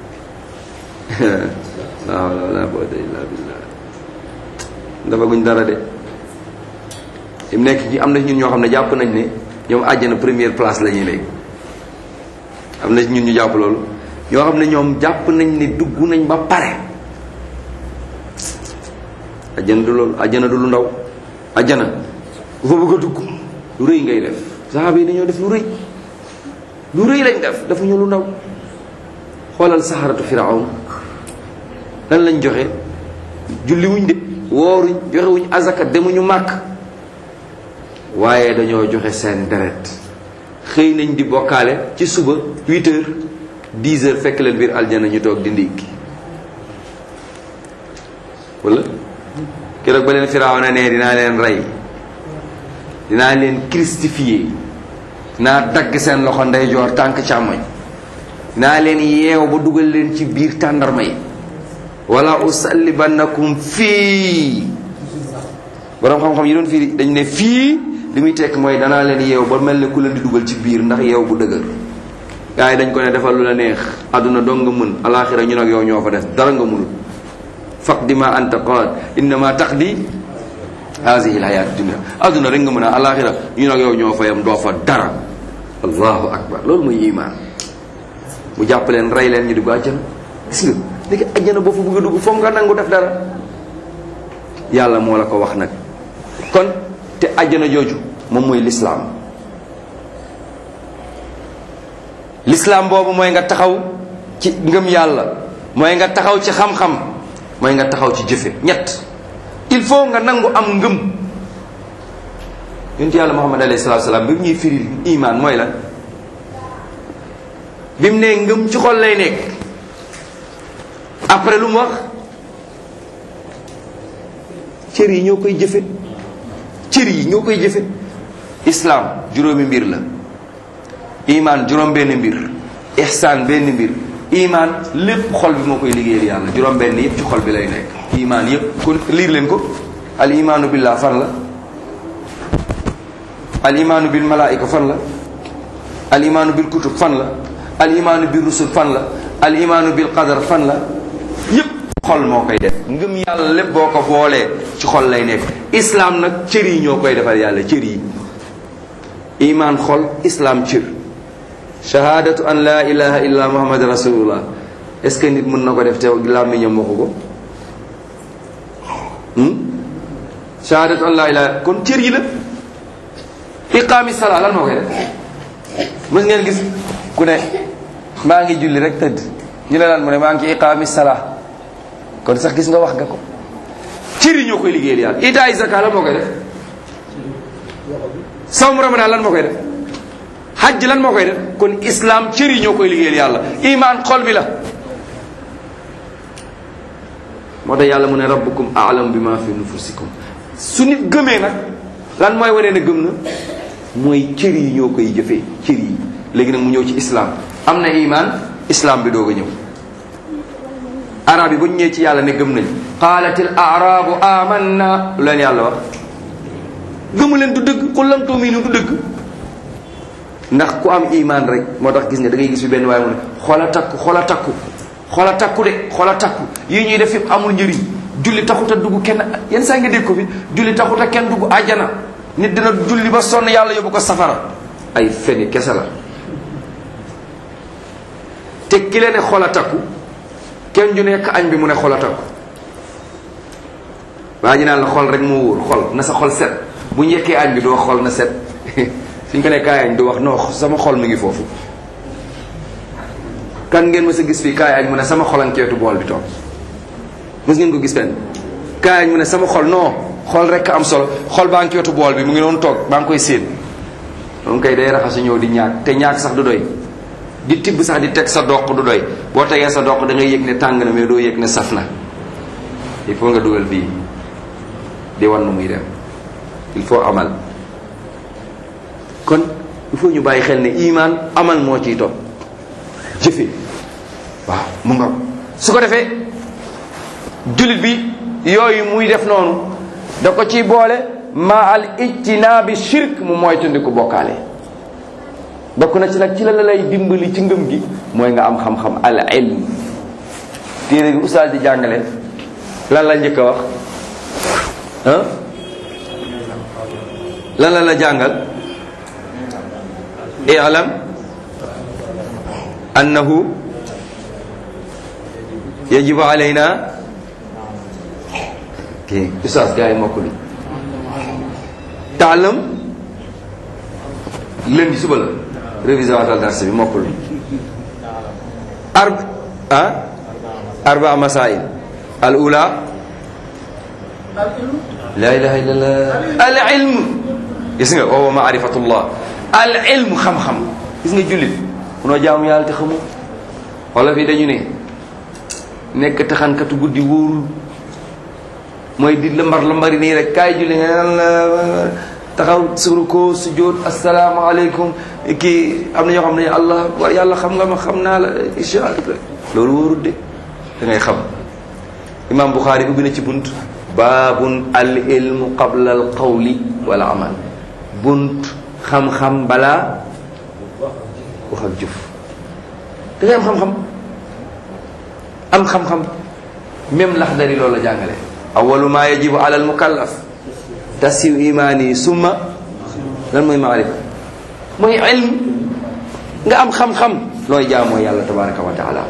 S1: la hawla wala quwwata illa billah dafa guñ dara de im nekk ci am na ñun ñoo xam ne jàpp nañ ne ñoom àjjana première place la ñuy léegi am na ñun ñu jàpp loolu ñoo xam ne ñoom jàpp nañ ne dugg nañ ba pare àjjana du loolu àjjana du lu ndaw àjjana bu fa bëgg a dugg lu rëy ngay def saxaaba yi dañoo def lu rëy lu rëy lañ def dafa ñu lu ndaw xoolal saxaratu firawn lan lañ joxe julli wuñ de wooruñ joxe wuñ azaka demuñu màkk waaye dañoo joxe seen deret xëy nañ di bokkaale ci suba 8 heures 10 heures fekk leen biir aljana ñu toog di ndékki wala keroog ba leen firawna ne dinaa leen rey dinaa leen christifier dinaa dagg seen loxo ndeyjoor tànk càmmoñ naa leen yeew ba dugal leen ci biir tàndarma yi wala usallibannakum fii borom xam-xam yi doon fii dañ ne fii li muy tekk mooy danaa leen yeew ba mel ne ku leen di dugal ci biir ndax yeew bu dëgër gaa yi dañ ko ne defal lu la neex àdduna dong nga mën alaxira ñu nag yow ñoo fa def dara nga mënul faqdi ma anta qaad innama taqdi hazihi alhayat dunia àdduna rek nga mën a alaxira ñu nag yow ñoo fa yam doo fa dara allahu akbar loolu mooy iman mu jàpp leen rey leen ñu dugg àjjana gis nga léegi àjjana boo fa bëgg a dugg foog nga nangu def dara yàlla moo la ko wax nag kon te àjjana jooju moom mooy lislaam lislaam boobu mooy nga taxaw ci ngëm yàlla mooy nga taxaw ci xam-xam mooy nga taxaw ci jëfe ñett il faut nga nangu am ngëm yonent yàlla muhammad alayhi salaatu salaam bi mu ñuy firil iman mooy lan bi mu nee ngëm ci xol lay nekk après lu mu wax cër yi ñoo koy jëfe cër yi ñoo koy jëfe islaam juróomi mbir la iman juróom benn mbir ihsaan benn mbir iman lépp xol bi moo koy liggéeyal yàlla juróom benn yépp ci xol bi lay nekk iman yépp kon liir leen ko al imaanu billah fan la al imaanu bil malaayika fan la al imaanu bil kutub fan la al imaanu bil rusul fan la al imaanu bil qadar fan la yépp xol moo koy def ngëm yàlla lépp boo ko boolee ci xol lay nekk islaam nag cër yi ñoo koy defal yàlla cër yi iman xol islaam cër shahadatu an la ilaha illa muhammad rasulullah est ce que nit mën na ko def te làmmiñam waxu ko shahadatu an la ilaha kon cër yi la iqaami salaa lan moo koy def mës ngeen gis ku ne maa ngi julli rek tëdd ñu ne lan mu ne maa ngi ci iqaami salaa kon sax gis nga wax nga ko cër yi ñoo koy liggéeyal yàlla itaay zaka lan moo koy def sawm ramadan lan moo koy def hajj lan moo koy def kon islam cër yi ñoo koy liggéeyal yàlla iman xol bi la moo tax yàlla mu ne rabbukum a'lam bima fi nufusikum su nit gëmee nag lan mooy wane ne gëm na mooy cër yi ñoo koy jëfee cër yi léegi nag mu ñëw ci islam am na iman islam bi doog a ñëw arab yi bu ñu ñëwee ci yàlla ne gëm nañ qaalatil arabu amanna lu leen yàlla wax gëmu leen du dëgg qul lam tu'minu du dëgg ndax ku am iman rek moo tax gis nga da ngay gis fi benn waaye mu ne xoola takku xoola takku xoola takku de xoola takku yii ñuy def yëpp amul njëriñ julli taxut a dugg kenn yenn saa nga dégg ko fi julli taxut a kenn dugg àjjana nit dina julli ba sonn yàlla yóbbu ko safara ay feni kese la te ki leen ne xoola takku kenn ju nekk añ bi mu ne xoola takku waa ji naan la xol rek moo wóor xol na sa xol set bu njëkkee añ bi doo xol na set suñ ko ne kaay añ du wax non sama xol mi ngi foofu kan ngeen mës a gis fii kaay añ mu ne sama xol ak ceetu bool bi toog mës ngeen ko gis fenn kaay añ mu ne sama xol non xol rek am solo xol baa ngi ceetu bool bi mu ngi doon toog baa ngi koy séen moom kay day raxasu ñëw di ñaak te ñaak sax du doy di tibb sax di teg sa doq du doy boo tegee sa doq da ngay yëg ne tàng na mais doo yëg ne saf na il faut nga dugal bii di wan nu muy dem il faut amal kon il faut ñu bàyyi xel ne iman amal moo ciy topp jëfe waaw mu nga su ko defee jullit bi yooyu muy def noonu da ko ciy boole ma al ijtinaabi shirk mu mooy tundiku bokkaale bokk na ci nag ci la la lay dimbali ci ngëm gi mooy nga am xam-xam al ilm téere bi ustaas di jàngale lan la njëkk a wax ah lan la la jàngal i'lam annahu yajibu alayna kii ustaas gars yi mokk li taalam lundi suba la révisé waatal dars bi mokkul arb ah arba masail al ula la ilaha illallah al ilm gis nga wa maarifatullah al ilm xam-xam gis nga jullit munoo jaamu yàlla te xamu wala fii dañu ne nekk taxankatu guddi wóorul mooy di lambar lambari nii rek kaay julli nga naan la taxaw suru ko sujjóot asalaamaaleykum kii am na ñoo xam ne allah akbar yàlla xam nga ma xam naa la incha allah loolu wóorul de da ngay xam imam Buxaari ubbi na ci bunt baabun al ilmu qabla al qawli wal amal bunt xam-xam balaa wax ak jëf da ngay am xam-xam am xam-xam même laxdari loolu la jàngale awalu ma yajibu ala al mukallaf tasiw imaani summa lan mooy maarifa mooy ilm nga am xam-xam looy jaamoo yàlla tabaraka wa taala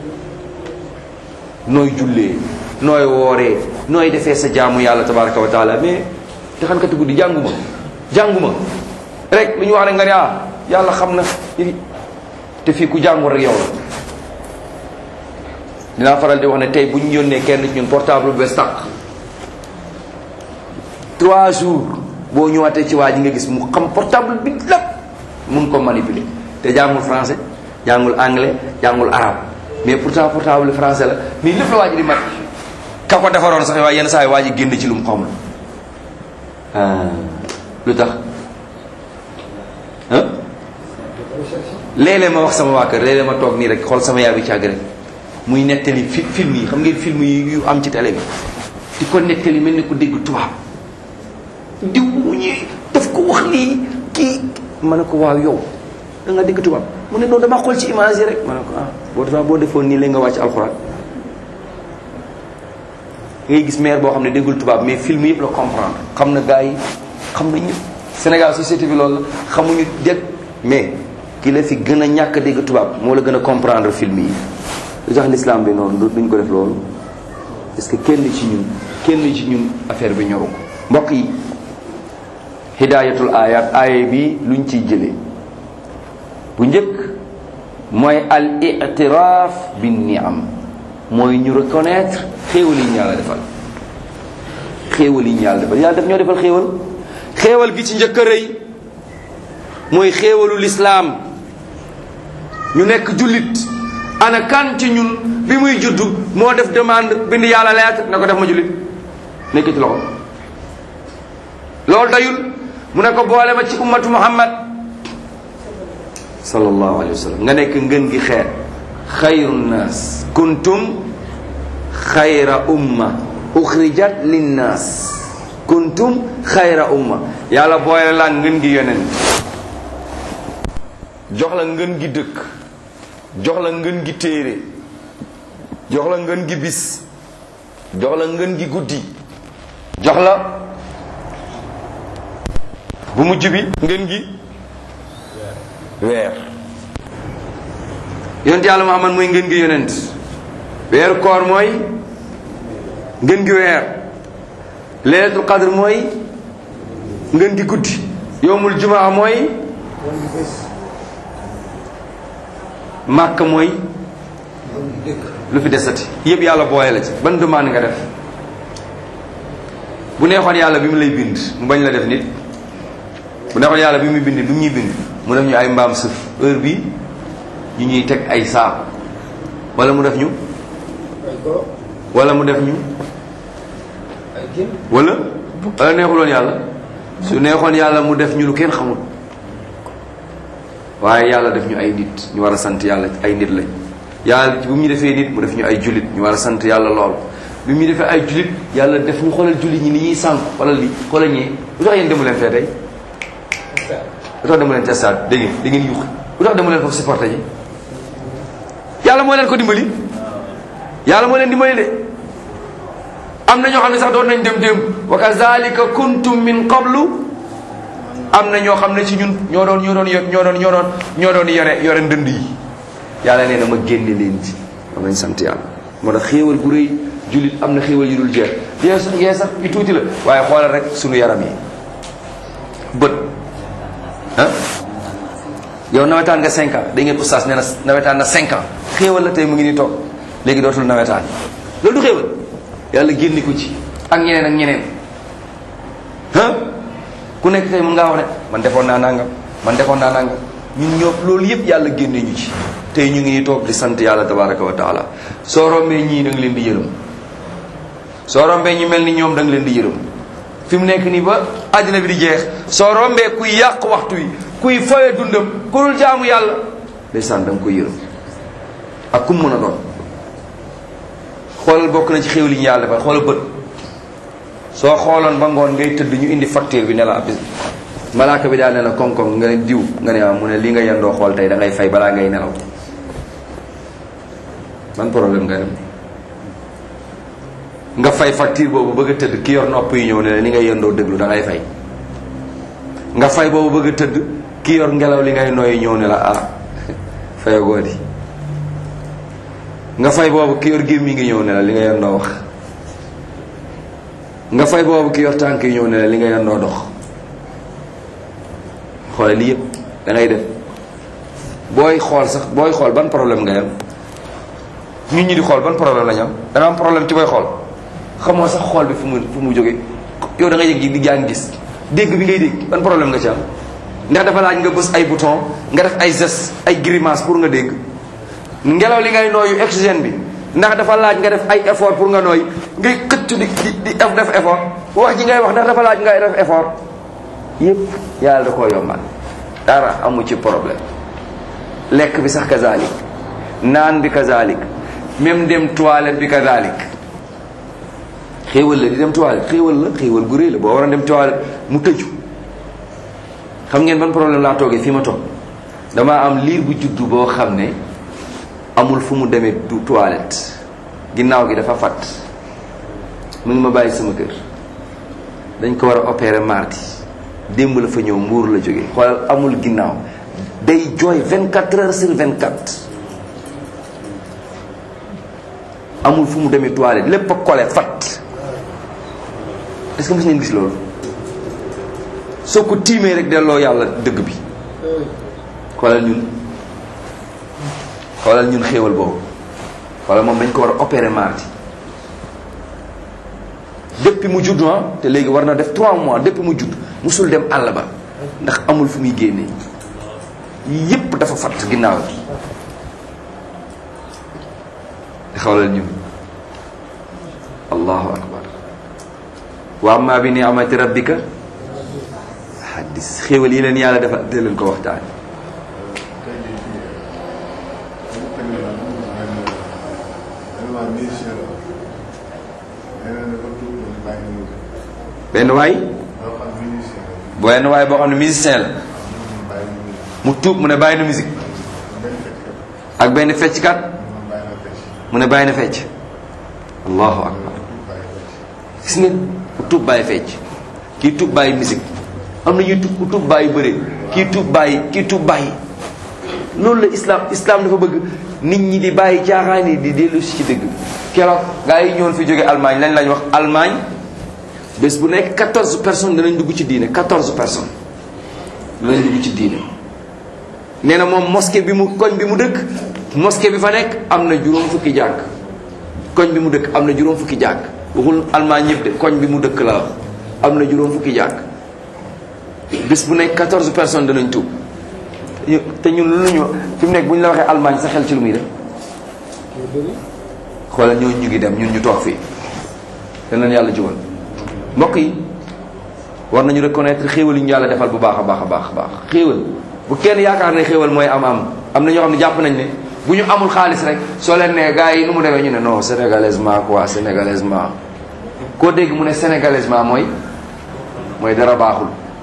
S1: nooy jullee nooy wooree nooy defee sa jaamu yàlla tabaraka wa taala mais te xam kati guddi jànguma jànguma rek lu ñu wax rek nga ne ah yàlla xam na te fii ku jàngul rek yow la dinaa faral di wax ne tey bu ñu yónnee kenn ci ñun portable bu bees tàq trois jours boo ñëwaatee ci waa ji nga gis mu xam portable bi lépp mun ko manipuler te jàngul français jàngul anglais jàngul arabe mais pourtant portable français la mais lépp la waa ji di mat ka ko defaroon sax waaye yenn saa yi waa ji génn ci lu mu xamul lu tax ah léeg-léeg ma wax sama waa kër léeg-léeg ma toog nii rek xool sama yaay bi càgg rek muy nettali fi film yi xam ngeen film yi yu am ci télé bi di ko nettali mel ni ku dégg tubaab diw mu ñëwee daf ko wax lii kii ma ne ko waaw yow da nga dégg tubaab mu ne noonu dama xool ci image yi rek ma ne ko ah boo defaa boo defoon nii léegi nga wàcc alxuraan ngay gis maire boo xam ne déggul tubaab mais film yëpp la comprendre xam na gars yi xam na ñëpp Sénégal société bi loolu la xamuñu dégg mais ki la fi gën a ñàkk dégg tubaab moo la gën a comprendre film yi lu tax l'islam bi noonu duñ ko def loolu parce que kenn ci ñun kenn ci ñun affaire bi ñoru ko mbokk yi hidayatul ayat aaya bi luñ ciy jëlee bu njëkk mooy al itiraaf bin niam mooy ñu reconnaître xéewal yi ñu yàlla defal xéewal yi ñu yàlla defal yàlla def ñoo defal xéewal xéewal gi ci njëkk a rëy mooy xéewalu lislaam ñu nekk jullit ana kan ci ñun bi muy juddu moo def demande bind yàlla lettre na ko def ma jullit nekk ci loxo loolu dayul mu ne ko boole ma ci ummatu muhammad sallallahu alayhi wa sallam nga nekk ngën gi xeet xayru nnaas kuntum xayra umma uxrijat linnaas kuntum xayra umma yàlla boole la ngën gi yonent jox la ngën gi dëkk jox la ngën gi téere jox la ngën gi bis jox la ngën gi guddi jox la bu mujj bi ngën gi weer yonent yàlla Muhammad mooy ngën gi yonent weeru koor mooy ngën gi weer leelatul qadr mooy ngën gi guddi yowmul jumaa mooy màkk mooy lu fi desati yëpp yàlla booye la ci ban demande nga def bu neexoon yàlla bi mu lay bind mu bañ la def nit bu neexoon yàlla bi muy bind bi mu ñuy bind mu def ñu ay mbaam sëf heure bi ñu ñuy teg ay saako wala mu def ñu wala mu def ñu wala wala neexuloon yàlla su neexoon yàlla mu def ñu lu kenn xamul waaye yàlla def ñu ay nit ñu war a sant yàlla ay nit lañ yàlla bu mu ñu defee nit mu def ñu ay jullit ñu war a sant yàlla lool bi mu ñu defee ay jullit yàlla def ñu xoolal jullit ñi ni ñuy sànq xoolal li xoolal ñii lu tax yéen demu leen fee tey lu tax demu leen ci stade dégg ngeen da ngeen yuux lu tax demu leen foofu supporté ji yàlla moo leen ko dimbali yàlla moo leen dimbali de am na ñoo xam ne sax doon nañ dem démb wa kazalika kuntum min qablu am na ñoo xam ne ci ñun ñoo doon ñoo doon ñoo doon ñoo doon ñoo doon yore yore ndënd yi yàlla nee na ma génne leen ci am nañ sant yàlla moo tax xéewal gu rëy jullit am na xéewal yu dul jeex yee sax yee sax yu tuuti la waaye xoolal rek sunu yaram yi bët ah yow nawetaan nga cinq ans da ngeen oustaz nee na nawetaan na cinq ans xéewal la tey mu ngi nii toog léegi dootul nawetaan loolu du xéewal yàlla génne ko ci ak ñeneen ak ñeneen ah ku nekk tey mën ngaa wax ne man defoon naa nangam man defoon naa nangam ñun ñoo loolu yëpp yàlla génne ñu ci tey ñu ngi nii toog di sant yàlla tabaraka wa taala soo rombee ñii da nga leen di yërëm soo rombee ñu mel ni ñoom da nga leen di yërëm fi mu nekk nii ba àddina bi di jeex soo rombee kuy yàq waxtu wi kuy foye dundam ku dul jaamu yàlla ndeysaan da nga koy yërëm ak kum mën a doon xoolal bokk na ci xéw li ñu yàlla defal xoolal bët soo xooloon ba ngoon ngay tëdd ñu indi facture bi ne la bis malaaka bi daal ne la koŋ-koŋ nga ne diw nga ne ah mu ne li nga yendoo xool tey da ngay fay balaa ngay nelaw ban problème nga dem nga fay facture boobu bëgg a tëdd ki yor nopp yi ñëw ne la li ngay yendoo déglu da ngay fay nga fay boobu bëgg a tëdd ki yor ngelaw li ngay nooyi ñëw ne la ah fayagoo di nga fay boobu ki yor gémmi ngi ñëw ne la li nga yendoo wax nga fay boobu ki yor tànk yi ñëw ne la li nga yendoo dox xoole lii yëpp da ngay def booy xool sax booy xool ban problème nga am ñun ñi di xool ban problème la ñu am da nga am problème ci booy xool xamoo sax xool bi fu mu fu mu jóge yow da nga yëg di jàng gis dégg bi ngay dégg ban problème nga ci am ndax dafa laaj nga bës ay bouton nga def ay gestes ay grimace pour nga dégg ngelaw li ngay nooyu oxygène bi ndax dafa laaj nga def ay effort pour nga nooy ngay xëcc di di di def effort wax ji ngay wax ndax dafa laaj ngay def effort yépp yàlla da koo yombal dara amu ci problème lekk bi sax kazalik naan bi kazalik même dem toilette bi kazalik xéewal la di dem toilette xéewal la xéewal gu réy la boo war a dem toilette mu tëju xam ngeen ban problème laa toogee fii ma toog damaa am liir bu juddu boo xam ne amul fu mu demee du toilette ginnaaw gi dafa fat mu ngi ma bàyyi sama kër dañ ko war a opérer mardi démb la fa ñëw mbuur la jógee xoolal amul ginnaaw day jooy 24 heures sur 24 amul fu mu demee toilette lépp a kole fat est-ce que mos ngeen gis loolu soo ko tiimee rek delloo yàlla dëgg bi xoolal ñun xoolal ñun xéewal boobu xoolal moom dañ ko war a opérer mardi depuis mu judd ah te léegi war na def 3 mois depuis mu judd musul dem àll ba ndax amul fu muy génnee yépp dafa fat ginnaaw bi xoolal ñun allahu akbar wa amma bi ni'mati rabbika hadis xéewal yi leen yàlla dafa dee leen ko waxtaan benn waay benn waay boo xam ne musicien la mu tuub mu ne bàyyi na musique ak benn fecckat mu ne bàyyi na fecc allahu akbar gis nga ku tuub bàyyi fecc kii tuub bàyyi musique am na ñuy tuub ku tuub bàyyi bëre kii tuub bàyyi kii tuub bàyyi loolu la islam islam dafa bëgg nit ñi di bàyyi caaxaan yi di dellu si ci dëgg keroog gaa yi ñoon fi jóge Allemagne lañ lañ wax Allemagne bés bu nekk 14 personnes danañ dugg ci diine 14 personnes danañ dugg ci diine nee na moom mosquée bi mu koñ bi mu dëkk mosquée bi fa nekk am na juróom fukki jàkk koñ bi mu dëkk am na juróom fukki jàkk waxul Allemagne ñëpp de koñ bi mu dëkk la wax am na juróom fukki jàkk bés bu nekk 14 personnes danañ tuub te ñun lu ñu fi mu nekk bu ñu la waxee Allemagne sa xel ci lu muy def xoolal ñoo ñu ngi dem ñun ñu toog fii danañ yàlla jubal mbokk yi war nañu reconnaître xéewal yi ñu yàlla defal bu baax a baax a baax a baax xéewal bu kenn yaakaar ne xéewal mooy am am am na ñoo xam ne jàpp nañ ne bu ñu amul xaalis rek soo leen nee gars yi nu mu demee ñu ne non sénégalaisement quoi sénégalaisement koo dégg mu ne sénégalaisement mooy mooy dara baaxul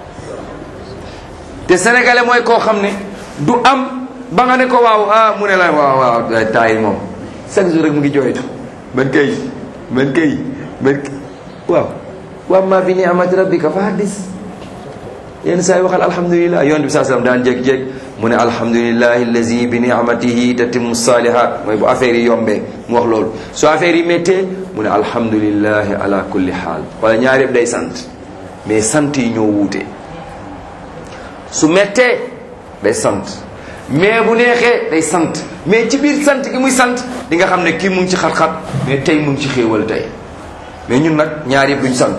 S1: te sénégalais mooy koo xam ne du am ba nga ne ko waaw ah mu ne la waaw waaw taay yi moom chaque jour rek mu ngi jooytu man kay man kay man waaw wa amma bi ni'mati rabbika fa haddis yenn saa yi waxal alhamdulilah yonent bi saa sallam daan jékki-jékki mu ne alhamdulilahi allazi bi ni'matihi tatimmu salihat mooy bu affaire yi yombee mu wax loolu su affaire yi méttee mu ne alhamdulilahi ala kulli xaal wala ñaar yëpp day sant mais sant yi ñoo wuute su méttee day sant mais bu neexee day sant mais ci biir sant gi muy sant di nga xam ne kii mu ngi ci xat-xat mais tey mu ngi ci xéewal tey mais ñun nag ñaar yëpp duñ sant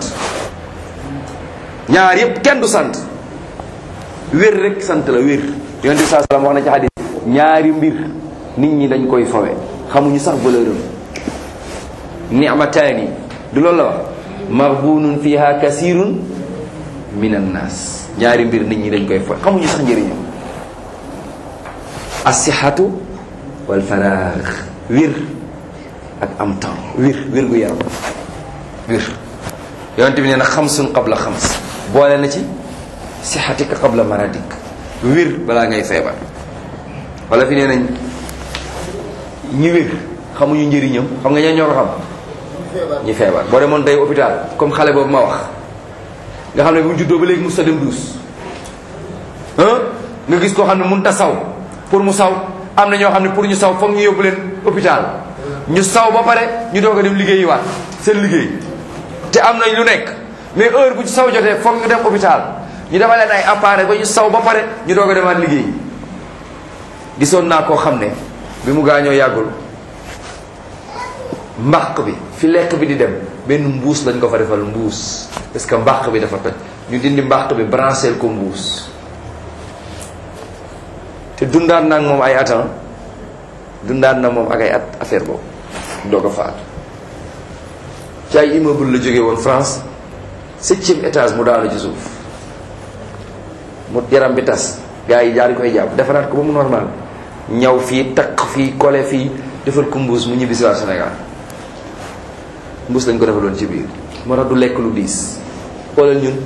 S1: ñaar yëpp kenn du sant wér rek sant la wér yonent bi saa salaam wax na ci xadis ñaari mbir nit ñi dañ koy fawe xamuñu sax valeur am ni'mataani du loolu la wax maghbunun fiha kasirun min annas ñaari mbir nit ñi dañ koy fo xamuñu sax njëriñam asihatu wal faraax wir ak am temps wir wir gu yaram wir yonente bi nee na xamsun qabla xams boole na ci sixatika qabla maradik wir balaa ngay feebar wala fi nee nañ ñi wir xamuñu njëriñam xam nga ñoo ñoo ko xam ñi feebar boo demoon tey hôpital comme xale boobu ma wax nga xam ne bu mu juddoo ba léegi mu sa dem duus nga gis koo xam ne mun ta saw pour mu saw am na ñoo xam ne pour ñu saw foog ñu yóbbu leen hôpital ñu saw ba pare ñu doog a dem liggéeyi waat seen liggéey te am nañ lu nekk mais heure bu ci saw jotee foog ñu dem hôpital ñu defal leen ay appareil ba ñu saw ba pare ñu doog a demaat liggéey gisoon naa koo xam ne bi mu gaañoo yàggul mbàq bi fi lekk bi di dem benn mbuus lañ ko fa defal mbuus parce que mbàq bi dafa toj ñu dindi mbàq bi brancher ko mbuus te dundaat na ak moom ay atan dundaat na moom ak ay at affaire boobu doog a faatu ci ay immeuble la jóge woon France septième étage mu daanu ci suuf mu yaram bi tas gars yi jaar koy jàpp defaraat ko ba mu normal ñaw fii takk fii kole fii defal ko mbuus mu ñibbisi waa Sénégal mbuus lañ ko defaloon ci biir moo tax du lekk lu diis xoolal ñun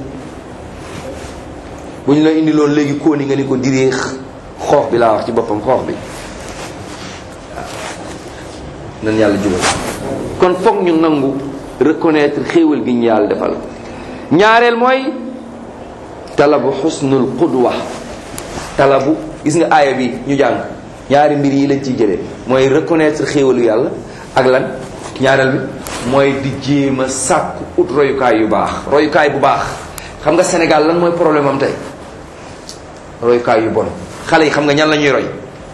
S1: bu ñu la indi loon léegi kóoni nga ni ko direex xoox bi laa wax ci boppam xoox bi waaw nan yàlla jubal kon foog ñu nangu reconnaître xéewal gi ñu yàlla defal ñaareel mooy talabu xusnul qudwa talabu gis nga aaya bi ñu jàng ñaari mbir yi lañ ciy jëlee mooy reconnaître xéewalu yàlla ak lan ñaareel bi mooy di jéem a sàkku ut royukaay yu baax royukaay bu baax xam nga Sénégal lan mooy problème am tey royukaay yu bon xale yi xam nga ñan la ñuy roy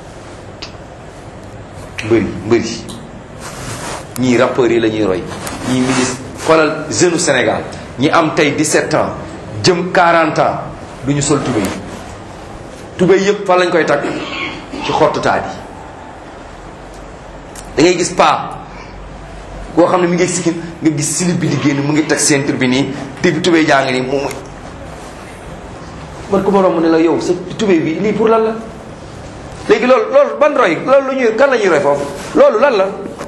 S1: mbëri mbëri ñii rappeurs yi la ñuy roy ñii ministre xoolal jeune Sénégal ñi am tey 17 ans jëm 40 ans du ñu sol tubéy tubéy yëpp fan lañ koy takk ci xottu taat yi da ngay gis paa koo xam ne mi ngi sikkin nga gis silib bi di génn mu ngi teg ceinture bi nii te bi tubéy jaa ngi nii mu man ku ma romb ne la yow sa tubéy bi lii pour lan la léegi loolu loolu ban roy loolu lu ñuy kan la ñuy roy foofu loolu lan la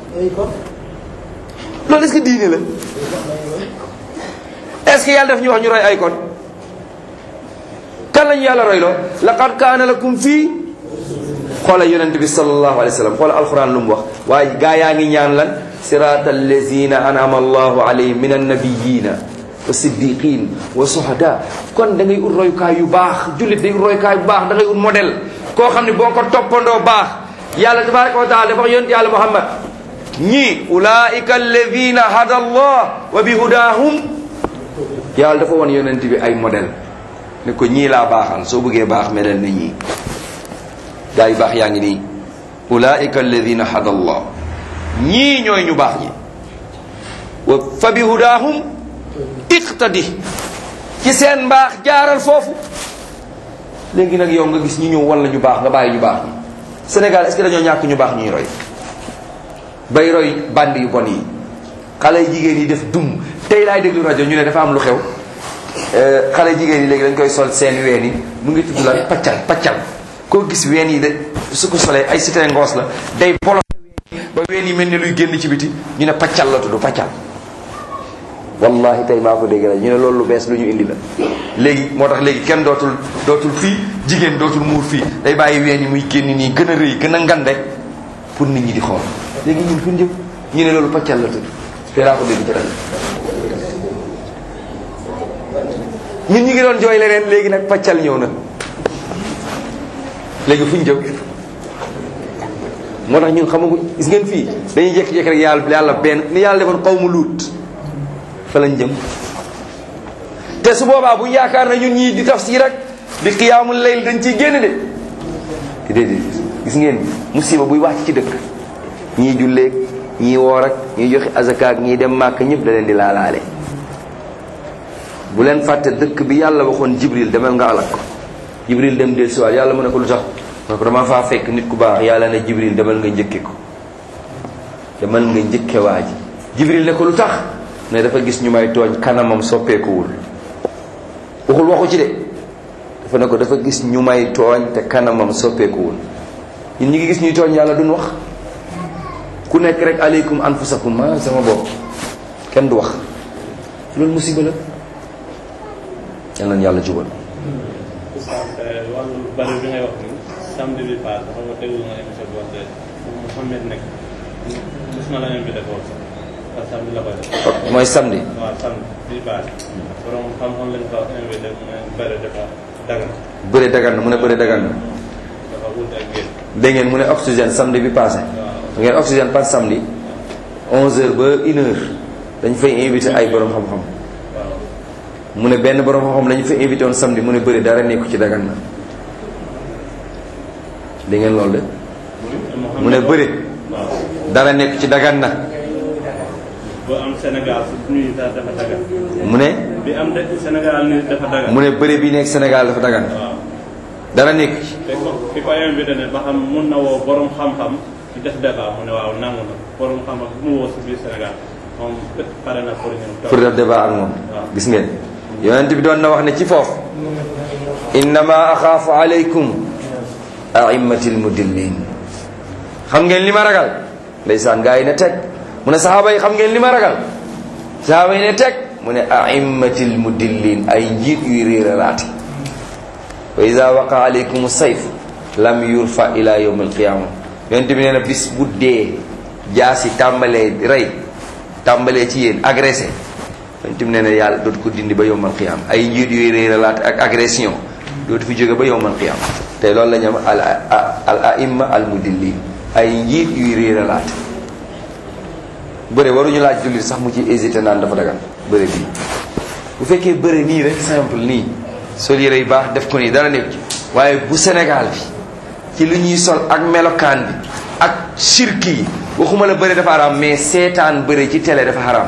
S1: loolu est-ce que diine la est-ce que yàlla daf ñu wax ñu roy ay kon kan la ñu yàlla roy loo laqad kaana lakum fii xoola yonent bi sallallahu alayhi wa sallam xoola alquran lu mu wax waaye gaa yaa ngi ñaan lan sirata allazina anama allahu alayhim min annabiyina wa siddiqin wa suhada kon da ngay ut royukaay yu baax jullit day ut royukaay bu baax da ngay ut modèle koo xam ne boo ko toppandoo baax yàlla tabaraka wa taala dafa wax yonent yàlla muhammad ñii ulaika alladina hada allah wa bi hudahum yàlla dafa won yonent bi ay modèle ne ko ñii laa baaxal soo bëggee baax melal na ñii gaa yu baax yaa ngi nii ulaika alladina hada allah ñii ñooy ñu baax ñi wa fa bi hudahum iqtadi ci seen mbaax jaaral foofu léegi nag yow nga gis ñu ñëw wan la ñu baax nga bàyyi ñu baax ñi Sénégal est-ce que dañoo ñàkk ñu baax ñuy roy bay roy band yu bon yi xale jigéen yi def dum tey laay déglu rajo ñu ne dafa am lu xew xale jigéen yi léegi dañ koy sol seen ween yi mu ngi tudd la paccal paccal koo gis ween yi de su ko solee ay cité ngoos la day bolo ba ween yi mel ni luy génn ci biti ñu ne paccal la tudd paccal wallahi tey maa ko dégg la ñu ne loolu lu bees lu ñu indi la léegi moo tax léegi kenn dootul dootul fii jigéen dootul muur fii day bàyyi ween yi muy génn nii gën a rëy gën a ngan rek pour nit ñi di xool léegi ñun fu ñu jëm ñu ne loolu paccal la tudd fii laa ko dégg ci rajo ñun ñu ngi doon jooy leneen léegi nag paccal ñëw na léegi fu ñu jëm moo tax ñun xamaguñ gis ngeen fii dañuy jékki-jékki rek yàlla yàlla benn ni yàlla defoon xaw mu luut fa lañ jëm te su boobaa bu ñu yaakaar na ñun ñii di tafsir rek di xiyaamul layl dañ ciy génn de déedéet gis ngeen musiba buy wàcc ci dëkk ñii julleeg ñii woor ak ñii joxe azakaak ñii dem màkk ñëpp da leen di laalaale bu leen fàtte dëkk bi yàlla waxoon jibril demal nga alak ko jibril dem del siwaat yàlla mu ne ko lu tax mu ne ko dama faa fekk nit ku baax yàlla ne jibril demal nga njëkke ko demal nga njëkke waa ji jibril ne ko lu tax ne dafa gis ñu may tooñ kanamam soppeekuwul waxul waxu ci de dafa ne ko dafa gis ñu may tooñ te kanamam soppeekuwul ñun ñi ngi gis ñuy tooñ yàlla duñ wax ku nekk rek aleykum anfusakum ma sama bopp kenn du wax loolu musiba la yal nañu yàlla jubal
S3: wàllu bari bi ngay wax ni samedi bi paase xam nga déglu nga émission bi wax de Mouhamed nekk gis na la invité foofu sax parce que samedi la koy def
S1: mooy samedi
S3: waaw samedi bi paase borom xam-xam lañ fa invité mu ne bëri dafa dagan
S1: bëre dagan na mu ne bëre dagan na
S3: dafa wut ak génn
S1: dégg ngeen mu ne oxygène samedi bi passé
S3: waaw
S1: ngeen oxygène par samedi 11h ba 1h dañ fay invité ay borom xam-xam
S3: waaw
S1: mu ne benn borom xam-xam lañu fa invité woon samedi mu ne bëri dara nekku ci dagan na dégg ngeen loolu de mu ne bëri
S3: waaw
S1: dara nekk ci dagan na
S3: bu am Sénégal su nuyu sax dafa dagan
S1: mu ne
S3: bi am de Sénégal ni dafa dagan
S1: mu ne bëri bi nekk Sénégal dafa dagan
S3: waaw
S1: dara nekk ci
S3: te ko ki ko invité ne ba xam mun na woo borom xam-xam ci def débat mu ne waaw nangu na borom xam-xam bu mu woo si biir Sénégal moom pare na pour ñëw
S1: pour def débat ak moom gis ngeen yonent bi doon na wax ne ci foofu innama axaafu aleykum aimmatil mudillin xam ngeen li ma ragal ndeysaan gaa yi ne teg mu ne saxaaba yi xam ngeen li ma ragal saxaaba yi ne teg mu ne aimmatil mudillin ay njiit yuy réeralaate wa ida waqa aleykum sayf lam yurfa ila yawm alqiyama yonent bi nee na bis bu dee jaasi tàmbalee rey tàmbalee ci yéen agressé yonent bi nee na yàlla dootu ko dindi ba yawm alqiyama ay njiit yuy réeralaate ak agression dootu fi jóge ba yawm alqiyama te loolu la ñu am al al aimma al mudillin ay njiit yuy réeralaate bëre waruñu laaj jullit sax mu ci hésité naan dafa dagan bëre bii bu fekkee bëre nii rek simple nii sol yére yu baax def ko nii dara nekk ci waaye bu Sénégal bi ci lu ñuy sol ak melokaan bi ak sirk yi waxuma la bëre dafa haram mais seetaan bëre ci télé dafa haram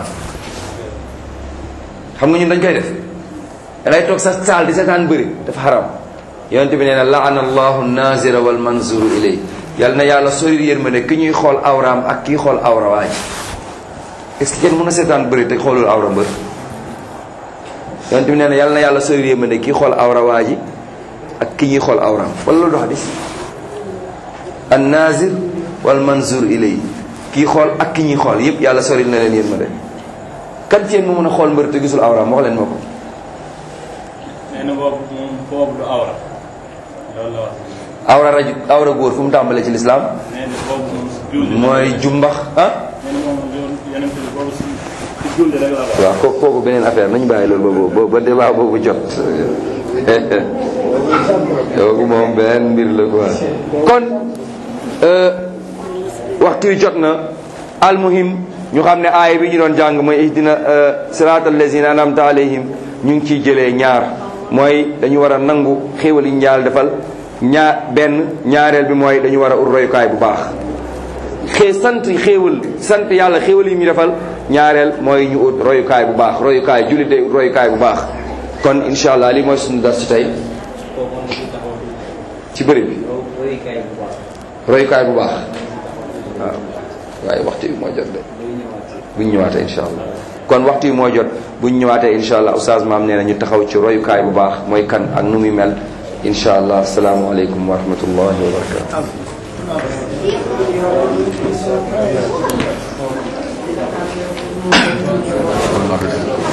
S1: xam nga ñun dañ koy def dangay toog sa saal di seetaan bëre dafa haram yonent bi nee na laana allahu nazira wal manzuru ilay yal na yàlla sori yërmande ki ñuy xool awraam ak kii xool awra waay est-ce que kenn mën a seetaan bëri te xoolul awra mbër yonent bi nee na yàlla na yàlla sori yërmande kii xool awra waa ji ak ki ñuy xool awraam wala loolu du xadis an nazir wal manzur ilay kii xool ak ki ñuy xool yépp yàlla sori na leen yërmande kan ci yéen mu mën a xool mbër te gisul awraam wax leen ma ko
S3: nee na boobu moom boobu du awra loolu la wax
S1: awra raju awra góor fu mu tàmbalee ci lislaam
S3: nee na boobu moom si julli
S1: mooy jumbax ah
S3: nee na moom yoon yeneen bi boobu si si julli rek la wax
S1: waaw kooku kooku beneen affaire nañu bàyyi loolu ba ba débat boobu jot kooku moom beneen mbir la quoi kon waxtu wi jot na almuhim ñu xam ne aaya bi ñu doon jàng mooy ihdina siraatal lazina anamta alayhim ñu ngi ciy jëlee ñaar mooy dañu war a nangu xéewal yi njaal defal ñaar benn ñaareel bi mooy dañu war a ut royukaay bu baax xee sant xéewal sant yàlla xéewal yi ñu defal ñaareel mooy ñu ut royukaay bu baax royukaay jullit day ut royukaay bu baax kon incha allah lii mooy suñu dar ci tey ci bëri bi royukaay bu baax waaw waaye waxtu bi moo jot de buñ ñëwaatee incha allah kon waxtu yi moo jot buñ ñëwaatee incha allah oustaz maam nee na ñu taxaw ci royukaay bu baax mooy kan ak nu muy mel incha allah asalaamualeykum wa rahmatullahi wa barakatu
S4: Allahu